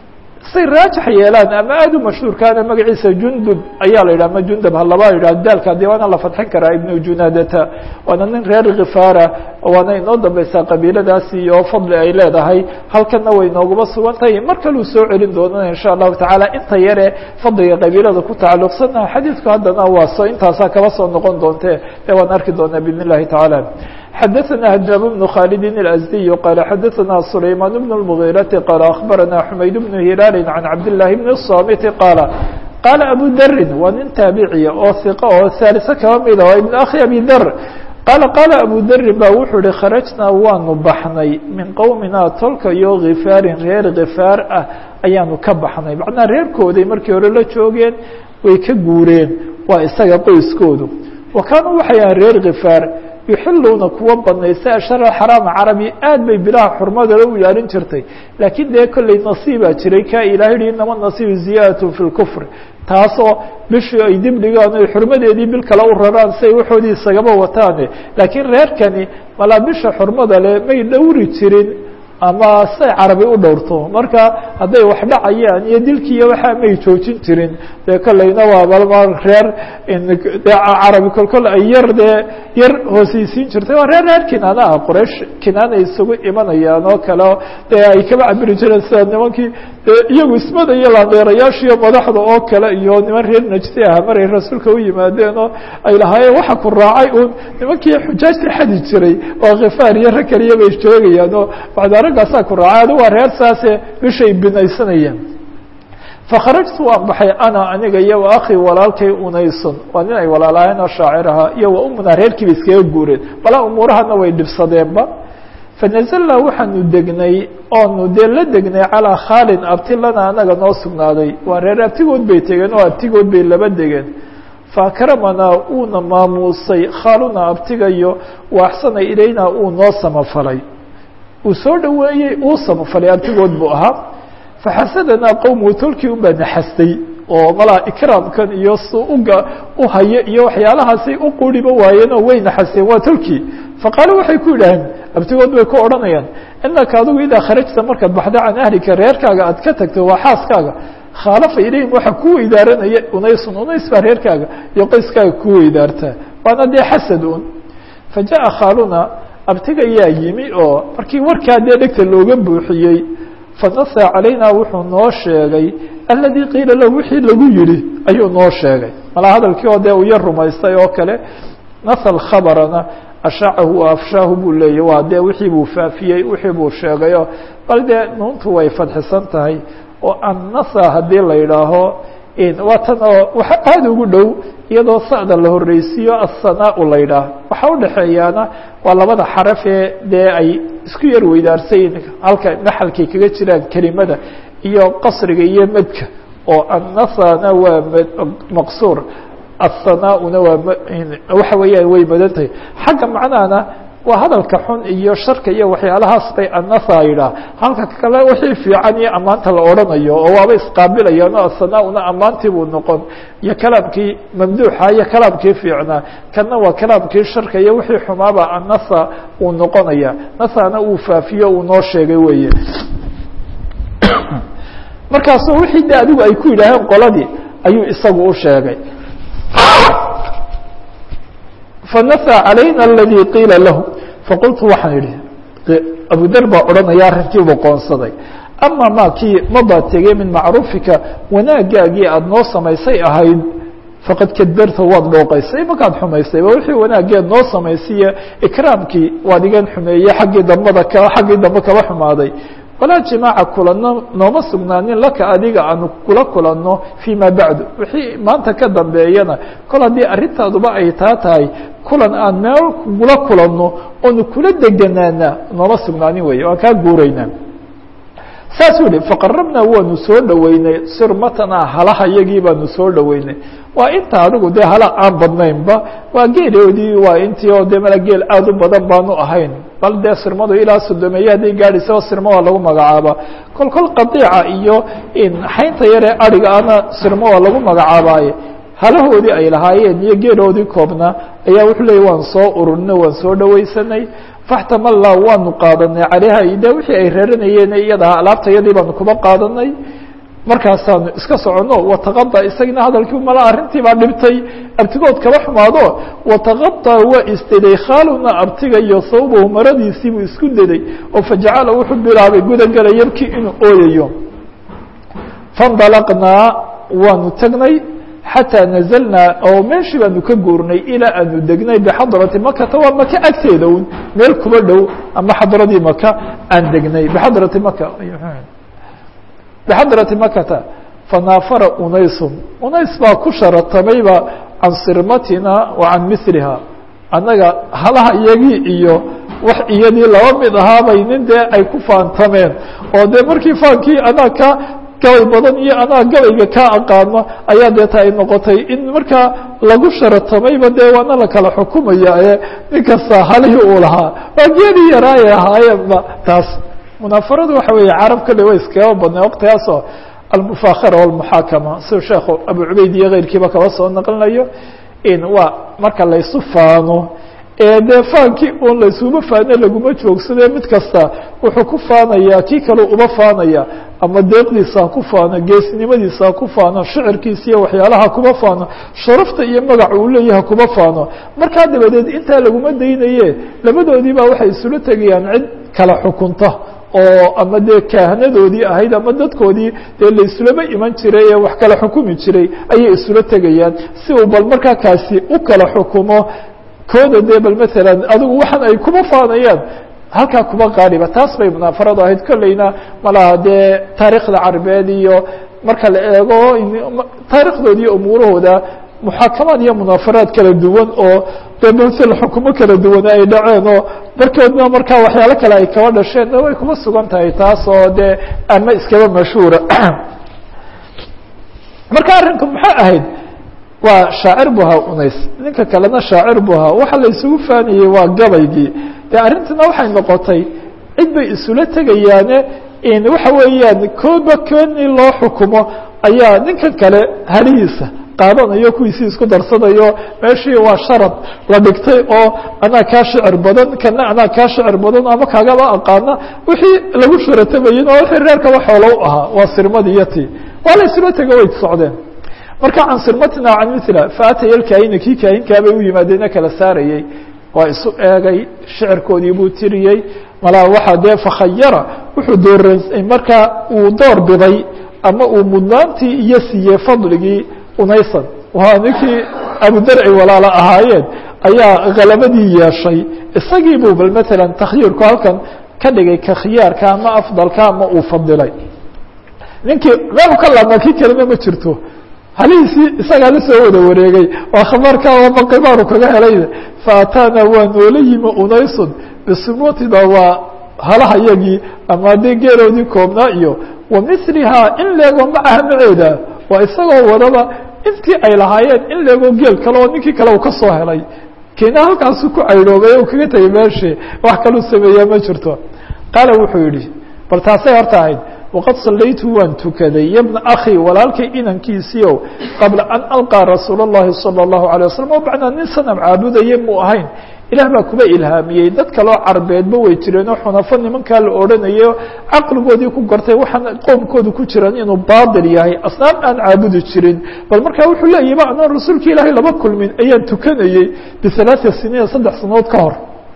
say raajax yeelaan ama aad u mashhuurkaana magaciisa jundub ayaa la yidhah ama jundub halaba yidhah daalka dee waana la fadxin karaa ibnu junadata waana nin reer khifaara waana inoo dambeysaa qabiiladaasi iyo fadli ay leedahay halkana way inooguma sugan tahay mar kaluu soo celin doonana in sha allahu tacaala inta yare fadliga qabiilada ku tacalluqsana xadiidku haddana waa so intaasaa kaba soo noqon doonte ee waan arki doonaa bidn اllahi tacaala xadaثna hجاab بن khالد الأزدي qال xadaثna سlayman بن المغيرة qال أخbarana حmayd بن هilaal عan cabdاللahi بن الصاmت qاaل qاala أbu dri waa nin taabiciya oo ثiqo oo ثالثe kaba mida waa iبn akhi abi dr qaala qaala abu dri ba wuxuu hi kharajnaa waanu baxnay min qowmina tolka iyo khifaarin reer khifaar ah ayaanu ka baxnay macnaa reerkooday markii hore la joogeen way ka guureen waa isaga qoyskoodu wa kaanuu waxay ahan reer khifaar yuxiluuna kuwa banaysta ashara xaraama carabi aad bay bilaha xurmadala u ilaalin jirtay laakiin dee kolley nasiibaa jiray kaa ilahay hi inama nasiibu ziyaadatun fi lkufri taasoo bishii ay dib dhigaan oy xurmadeedii bil kale u raraan si ay waxoodii isagaba wataane laakiin reerkani malaa bisha xurmada le may dhowri jirin ama say carabi u dhowrto marka hadday wax dhacayaan iyo dilkiiyo waxaa may joojin jirin dee kolleyna waa balma reer dee carabi kolkol ay yar dee yar hooseysiin jirtay waa reer reer kinaana ah qoraysh kinaana isugu imanayaan oo kale dee ay kaba cabiri jireen sida nimankii dee iyagu ismada iyo laandeerayaashiiyo madaxda oo kale iyo niman reer najdi ah maray rasuulka u yimaadeen oo ay lahaayeen waxa ku raacay uun nimankii xujaajta xadi jiray oo khifaar iyo rag kaliya bay joogayaan oo raggaasaa ku raacay adu waa reer saase bishay binaysanayaan fakharajtu waan baxay ana aniga iyo wa akhi walaalkay unaysun waa nin ay walaalaayeen oo shaacir ahaa iyo wa umunaa reerkiiba iskaga guureen balaa umuurahana way dhibsadeenba fanazalnaa waxaanu degnay oonu dee la degnay calaa khaalin abti lana anaga noo sugnaaday waa reer abtigood bay tegeen oo abtigood bay laba degeen fakramanaa uuna maamuusay khaaluna abtigayo wa axsana ilayna uu noo samafalay uu soo dhoweeyey uu samafalay abtigood buu ahaa faxasadanaa qowmuhu tolkii un baa naxastay oo malaa ikraamkan iyo su uga u haye iyo waxyaalahaasay u quriba waayeen oo way naxasteen waa tolkii faqaalo waxay ku yidhaaheen abtigood bay ku odhanayaan inaka adigu idaa kharajta markaad baxdo can ahlika reerkaaga aad ka tagto waa xaaskaaga khaalafa ilayhim waxaa ku weydaaranaya unaysun unays baa reerkaaga iyo qoyskaaga ku weydaartaa waana dee xasad un fa jaءa khaaluna abtiga yaa yimi oo markii warkaa dee dhegta looga buuxiyey fanasa calayna wuxuu noo sheegay aladii qiila lahu wixii lagu yihi ayuu noo sheegay malaa hadalkii oo dee uu yar rumaystay oo kale nasl khabarana ashaacahu wa afshaahu buu leeyay waa dee wixii buu faafiyey wixii buu sheegayo bal dee nuuntu way fadxisan tahay oo annasa haddii la yidhaaho waa tan oo waxa aada ugu dhow iyadoo sa'da la horreysiiyo assanaa la yidhaah waxaa udhexeeyaana waa labada xaraf ee dee ay isku yar weydaarsayin halka naxalkay kaga jiraan kelimada iyo qasriga iyo medka oo annasana waa maqsuur assanaauna waa waxa weeyaan way madan tahay xagga macnahana waa hadalka xun iyo sharka iyo waxyaalahaas bay annasa yidhaah halka kale wixii fiican iyo ammaanta la odhanayo oo waaba isqaabilayaan oo assanaauna ammaantii buu noqon iyo kalaamkii mamduuxa iyo kalaamkii fiicnaa kanna waa kalaamkii sharka iyo wixii xumaaba annasa uu noqonaya nasana uu faafiyo uu noo sheegay weeye markaasu wixii de adigu ay ku yidhaaheen qoladii ayuu isagu u sheegay fanasa calayna aladii qiila lahu faqultu waxaan idhi abudar baa odhanaya arrinkiibuu qoonsaday ama ma kii mabaa tegey min macruufika wanaagaagii aada noo samaysay ahayd faqad kadbarta waad dhooqaysay markaad xumaysay ba wixii wanaageed noo samaysiiyo ikraamkii waad igan xumeeyey xaggii dambada ka xaggii dambe kaba xumaaday walaa jimaaca kulanno nooma sugnaanin laka adiga aanu kula kulanno fii ma bacdu wixii maanta ka dambeeyana kol haddii arrintaaduba ay taa tahay kulan aan meel kula kulanno oonu kula deganaana nooma sugnaanin weeye waan kaa guuraynaa saasuu yihi faqarabnaa waanu soo dhoweynay sirmatana halaha yagii baanu soo dhoweynay waa inta adigu dee hala aan badnaynba waa geeloodii waa intii oo de mala geel aada u badan baanu ahayn bal dee sirmadu ilaa sodomeeye hadday gaadhaysaba sirmo waa lagu magacaaba kol kol qadiica iyo xaynta yaree ariga ana sirmo waa lagu magacaabaaye halahoodii ay lahaayeen iyo geeloodii koobnaa ayaa wuxuu leeyay waan soo ururina waan soo dhowaysanay faxtamalla waanu qaadanay calayha de wixii ay reeranayeen iyada alaabta yadii baanu kuba qaadanay markaasaanu iska soconno wataqada isagina hadalkii mala arrintii baa dhibtay abtigood kaba xumaado wataqada waa isdeday khaaluna abtiga iyo sawbahu maradiisii buu isku deday oo fajacala wuxuu bilaabay gudagala yabkii inuu ooyayo faindalaqnaa waanu tagnay xataa nazalnaa oo meeshii baanu ka guurnay ilaa aanu degnay bixadrati makata waa maka agteeda un meel kuba dhow ama xadradii maka aan degnay bixadrati maka bixadrati makata fanaafara unaysun unays baa ku sharatamayba can sirmatina wa can miliha annaga halaha iyagii iyo wax iyadii laba mid ahaabay nin dee ay ku faantameen oo dee markii faankii anaa ka gabay badan iyo anaa gabayga kaa aqaano ayaa deeta ay noqotay in markaa lagu sharatamayba dee waana la kala xukumaya ee nin kasta halihii uu lahaa waa geedii yaraayay ahaayeenba taas munaafaradu waxa weeye carab kale way iskaga badnay waqtigaasoo almufakhara walmuxaakama siduu sheekhu abu cubayd iyo keyrkiiba kaba soo naqlinayo in waa marka laysu faano ee dee faankii un laysuma faano laguma joogsade mid kasta wuxuu ku faanayaa kii kale uba faanaya ama deeqdiisa ha ku faano geesnimadiisa ha ku faano shicirkiisa iyo waxyaalaha kuma faano sharafta iyo magaca uu leeyaha kuma faano markaa dabadeed intaa laguma daynaye labadoodii baa waxay isula tegayaan cid kala xukunta oo ama dee kaahanadoodii ahayd ama dadkoodii dee laysulama iman jiray ee wax kala xukumi jiray ayay isula tegayaan si uu bal markaa kaasi u kala xukumo kooda dee bal maalan adigu waxaan ay kuma faanayaan halkaa kuma qaaliba taas bay munaafaradu ahayd kolleyna malaha dee taariikhda carabeed iyo marka la eego taarikhdood iyo umuurahooda muxaakamaad iyo munaafaraad kala duwan oo dee masel xukumo kala duwan ay dhaceen oo markoodna markaa waxyaalo kale ay kaba dhasheen way kuma sugan tahay taas oo dee ama iskaba mashhuura marka arrinku maxay ahayd waa shaacir bu ahaa unays ninka kalena shaacir bu ahaa waxa la isugu faanayey waa gabaygii dee arrintina waxay noqotay cid bay isula tegayaane waxa weeyaan koodba koodii loo xukumo ayaa ninkan kale halihiisa qaadanayo kuwiisii isku darsanayo meeshii waa sharad la dhigtay oo anaa kaa shicir badan kana anaa kaa shicir badan ama kaagaba aqaana wixii lagu shuratabayin oo wixii reerkaba xoolo u ahaa waa sirmadii iyo tii waa la isula tego way socdeen marka can sirmatina can mila faataya lkaahina kii kaahinkaabay u yimaadeena kala saarayey waa isu eegay shicirkoodii buu tiriyey malaa waxaa dee fakhayara wuxuu doora markaa uu door biday ama uu mudnaantii iyo siiyey fadligii unaysan waa ninkii abudarci walaala ahaayeen ayaa kalabadii yeeshay isagii buu bal matalan takhyiirku halkan ka dhigay ka khiyaarka ama afdalka ama uu fadilay ninkii meelu ka laabmaa kii kalena ma jirto halihiisii isagaa la soo wada wareegay waa khabarka ama qibaaru kaga helay faataana waa noola yimi unaysun bisumutina waa halaha yagii ama dee geeroodii koobnaa iyo wa milihaa in leego macaha maceeda waa isagoo wadaba intii ay lahaayeen in leego geel kale oo ninkii kale uu ka soo helay keena halkaasu ku caydhoobay u kaga tegay meeshii wax kaluu sameeyaa ma jirto qaala wuxuu yihi bal taasay horta ahayd waqad sallaytu waan tukaday yabna akhi walaalkay inankiisiiow qabla an alqaa rasuul اllahi salى اllahu alيه wasalam oo bacdaa nin sanam caabudaye muu ahayn ilaah baa kuba ilhaamiyey dad kaloo carbeedba way jireen oo xunafo nimankaa la odhanayo caqligoodii ku gartay waxaan qoomkooda ku jiran inuu baatil yahay asnaam aan caabudi jirin bal markaa wuxuu leeyahy ba anaan rasuulka ilaahay laba kulmin ayaan tukanayey bihalaaثa siniina saddex sanood ka hor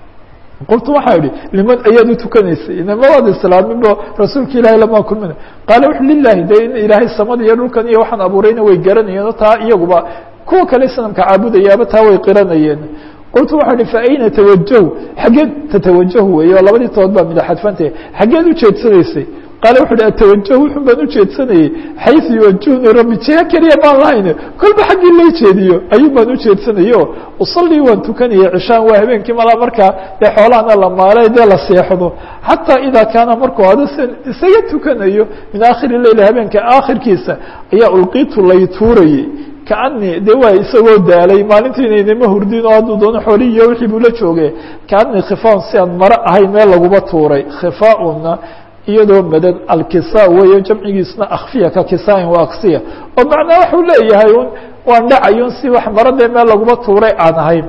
qultu waxaa idhi liman ayaad u tukanaysay inama waad islaaminbo rasuulka ilaahay lamaa kulmina qaala wuxu lilahi de in ilaahay samada iyo dhulkan iyo waxaan abuurayna way garanayeen taa iyaguba kuwa kale sanamka caabudayaaba taa way qiranayeen qultu waxaa ihi fa ayna tawajahu xaggeed tatawajahu weeye oo labadii tood baa midaxadfantah xaggeed ujeedsanaysay qaala wuxu uhi atawajahu wuxun baan ujeedsanayey xaysu yuwajihuni rabbi jiha keliya baan lahayn kolba xaggii lay jeediyo ayuun baan ujeedsanayey o usallii waan tukanayay cishaan waa habeenkii malaa markaa dee xoolahana la maalay dee la seexdo xataa idaa kaana markuu hado san isaga tukanayo min aakhiri leyl habeenka aakhirkiisa ayaa ulqiitu lay tuurayey kaanii de waa isagoo daalay maalintiina inama hurdin oo hadduu doono xoolihi iyo wixii buu la jooge kaanii khifaaun si aan maro ahayn meel laguba tuuray khifaauna iyadoo madan alkisa weeye jamcigiisna akfiya ka kisaain waa aksiya oo macnaa waxuu leeyahay un waan dhacayun si wax maro dee meel laguba tuuray aan ahayn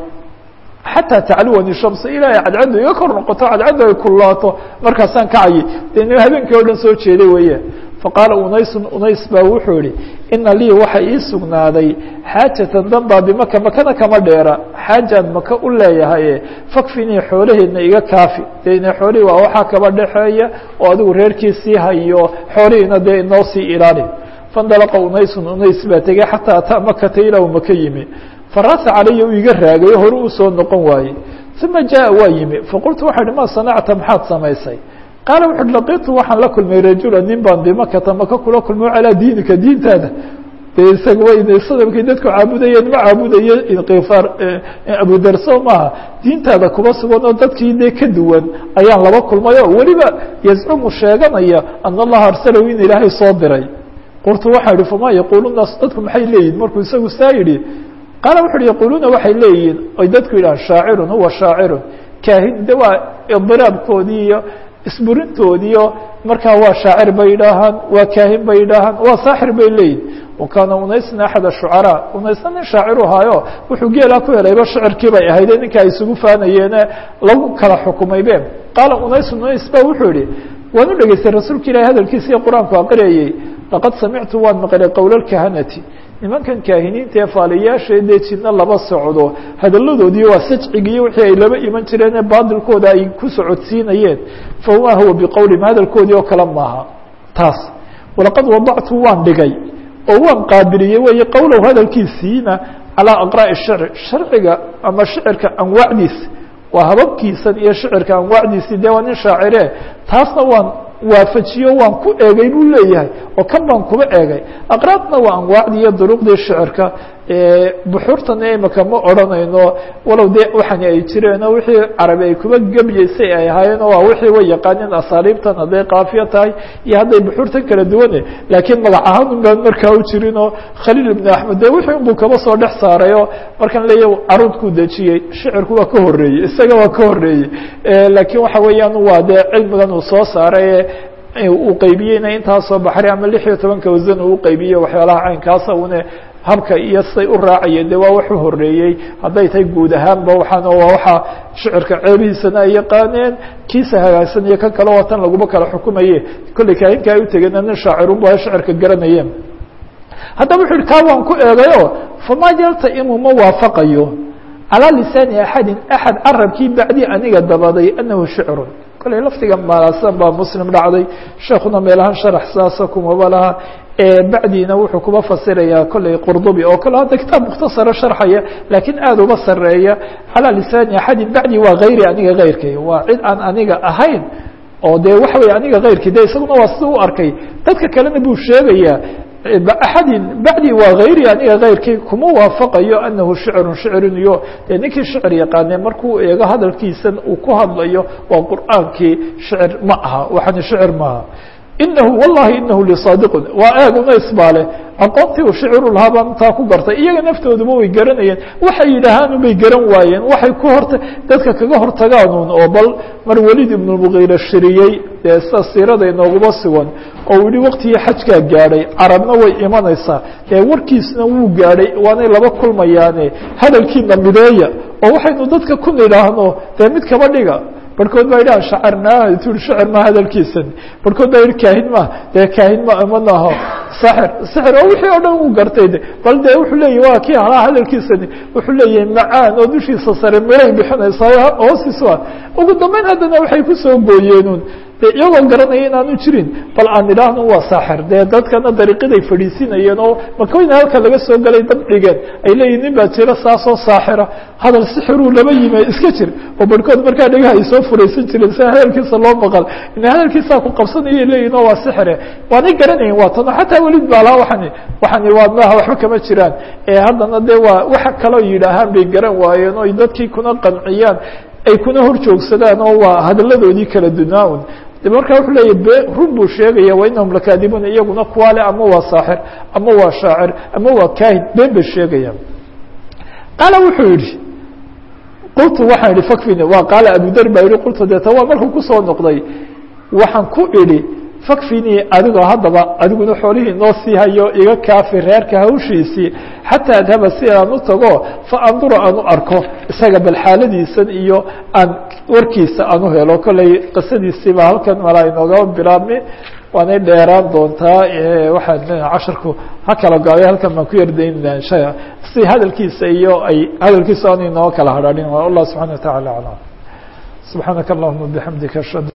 xataa tacluwani shamsi ilaa ay cadcaddu iga kor noqoto cadcaddu ay kulaato markaasaan kacayay de habeenkii o dhan soo jeeday weeye faqaala unaysun unays baa wuxuu yihi ina lii waxa ii sugnaaday xaajatan danbaa bimaka makana kama dheera xaajaan maka u leeyahaye fakfinii xoolaheedna iga kaafi dee ina xoolihii waa waxaa kaba dhexeeya oo adigu reerkii sii hayo xoolihiina dee inoo sii ilaali faindalaqa unaysun unays baa tegey xataa ataa makata ilaa uu maka yimi farasa calaya uu iga raagayo hore uu soo noqon waayey uma jaa waa yimi faqultu waxa ihi ma sanacta maxaad samaysay qaala wuxu uhi laqitu waxaan la kulmay rajula nin baan bimakata maka kula kulmay calaa diinika diintaada de isaga sadamkii dadku caabudayeen ma caabudaye inkifaar abudarso maaha diintaada kuba sugan oo dadkii dee ka duwan ayaan laba kulmay oo weliba yazcumu sheeganaya ana allaha arsalahu in ilaahay soo diray qultu waxaa yihi fama yaquulu naas dadku maxay leeyihin markuu isagu saa yidhi qaala wuxu uhi yaquuluuna waxay leeyihiin oy dadku yidhahan shaacirun huwa shaacirun kaahin de waa idiraabkoodii iyo isburintoodiio markaa waa shaacir bay idhaahaan waa kaahin bay idhaahaan waa saaxir bay leeyihin wakaana unaysna axad ashucaraa unaysna nin shaaciru ahaayo wuxuu geelaa ku helayba shicirkii bay ahayde ninka ay isugu faanayeene lagu kala xukumaybe qaala unaysun unays ba wuxuu yihi waan u dhegeystay rasuulka ilahi hadalkiisa iyo qur-aanku aqriyayey laqad samictu waan maqlay qowla lkahanati nimankan kaahiniinta ee faaliyaasha dee jidna laba socdo hadalladoodii waa sajcigiiyo wixii ay laba iman jireenee baadilkooda ay ku socodsiinayeen famaa huwa biqowlihim hadalkoodii oo kale maaha taas walaqad wadactu waan dhigay oo waan qaabiliyey weeye qowlow hadalkiisiina calaa aqraa'i shicr sharciga ama shicirka anwaacdiisa waa hababkiisan iyo shicirka anwaacdiisii dee waa nin shaacire taasna waan waafajiyo waan ku eegay buu leeyahay oo kan baan kuba eegay aqraadna waa anwaacdii iyo duruqdii shicirka buxuurtana imika ma odhanayno walow dee waxani ay jireen oo wixii carabi ay kuba gebyeysay ay ahaayeen waa wixii way yaqaaneen asaaliibtan hadday kaafiya tahay iyo hadday buxuurtan kala duwane laakiin magac ahaan un baan markaa u jirin oo khaliil ibnu axmed dee wixii unbuu kaba soo dhex saaray oo markaan leeya caruudkuu dejiyey shicirku waa ka horeeyey isaga waa ka horeeyey laakiin waxa weeyaan waa dee cilmigan uu soo saaray uu qaybiyeyna intaasoo baxri ama lix iyo tobanka wasan uu uqaybiyey waxyaalaha caynkaasa une habka iyo say u raacayeen de waa wax u horeeyey hadday tahay guud ahaanba waxaan waa waxa shicirka ceebihiisana ay yaqaaneen kiisa hagaagsan iyo kan kale oo tan laguma kala xukumaye kolley kaahinka ay utegeen nin shaacirunba shicirka garanayeen haddaba wuxu uhi kaa waan ku eegayo fama yaltaimu ma waafaqayo calىa lisaani axadin axad carabkii bacdi aniga dabaday anahu shicrun kolley lafdiga malaasan baa muslim dhacday sheekuna meelahaan sharax saasa kumaba laha bacdiina wuxuu kuba fasirayaa kolley qurdubi oo kale hadda kitaab mukhtasaro sharxaya laakiin aada uba sareeya calىa lisaani axadin bacdi waa hayri aniga hayrkay waa cid aan aniga ahayn oo de waxa wey aniga hayrkii de isaguna waa sida u arkay dadka kalena buu sheegayaa axadin bacdi waa hayri aniga hayrkii kuma waafaqayo anahu shicrun shicrin iyo dee ninkii shicir yaqaane markuu eego hadalkiisan uu ku hadlayo waa qur'aankii shicir ma aha waxani shicir maaha inahu wallahi inahu lisaadiqun waa eeguna isbaale aqoontii uu shiciru lahaa baan intaa ku gartay iyaga naftooduba way garanayeen waxay yidhaahaan bay garan waayeen waxay ku horta dadka kaga hortagaanuun oo bal mar welid ibnulmugiira shiriyey dee sida siirada inooguma sugan oo uu yihi waktigii xajkaa gaadhay carabna way imanaysaa dee warkiisna wuu gaadhay waanay laba kulmayaane hadalkiina mideeya oo waxaynu dadka ku nidhaahno dee mid kaba dhiga barhkood baa yidhi shacarnaa tu shicir ma hadalkiisan barhkood baa yidhi kaahin ma dee kaahin ma manaho saxir sixir oo wixii oo dhan uu gartay de bal dee wuxuu leeyahy waa kii halaa hadalkiisani wuxuu leeyahay macaan oo dushiisa sare miray bixinaysaa hoostiisu ah ugu dambeyn haddana waxay kusoo gooyeenun de iyagoo garanaya inaanu jirin bal aan idhaahno waa saaxir dee dadkana dariiqaday fadhiisinayeen oo makooyna halka laga soo galay dab dhigeen ay leeyihin nin baa jira saasoo saaxira hadal sixiruu laba yime iska jir oo barhkood markaa dhagaha ay soo furaysan jireen sia hadalkiisa loo maqal ina hadalkiisaa ku qabsanaya leeyihin oo waa sixire waanay garanayen waa tano xataa welid baa laha waani waxani waa maaha waxba kama jiraan ee haddana dee waa waxa kaloo yidhaahaan bay garan waayeen oo dadkii kuna qanciyaan ay kuna hor joogsadaan oo waa hadalladoodii kala dunaa-un de markaa wuxuu leeya be run buu sheegaya wa inahum lakaadibuun iyaguna kuwaale ama waa saaxir ama waa shaacir ama waa kaahin been bay sheegayaan qaala wuxuu yihi qultu waxaan idhi fakfini waa qaala abudar baa yihi qultu deeta waa markuu kusoo noqday waxaan ku idhi fakfinii adigoo haddaba adiguna xoolihii noo sii hayo iga kaafi reerka hawshiisii xataa adhaba si aan u tago fa andura aan u arko isaga bal xaaladiisan iyo aan warkiisa aan u helo kolley qisadiisiiba halkan malaa inooga bilaabmi waanay dheeraan doontaa waxaan casharku ha kala gaabay halkan baan ku yardaynana insha si hadalkiisa iyo ay hadalkiisa aan inoo kala hadhaadhin allah subxana wa taعala aclam subxaanaka allahuma bixamdika ashhadu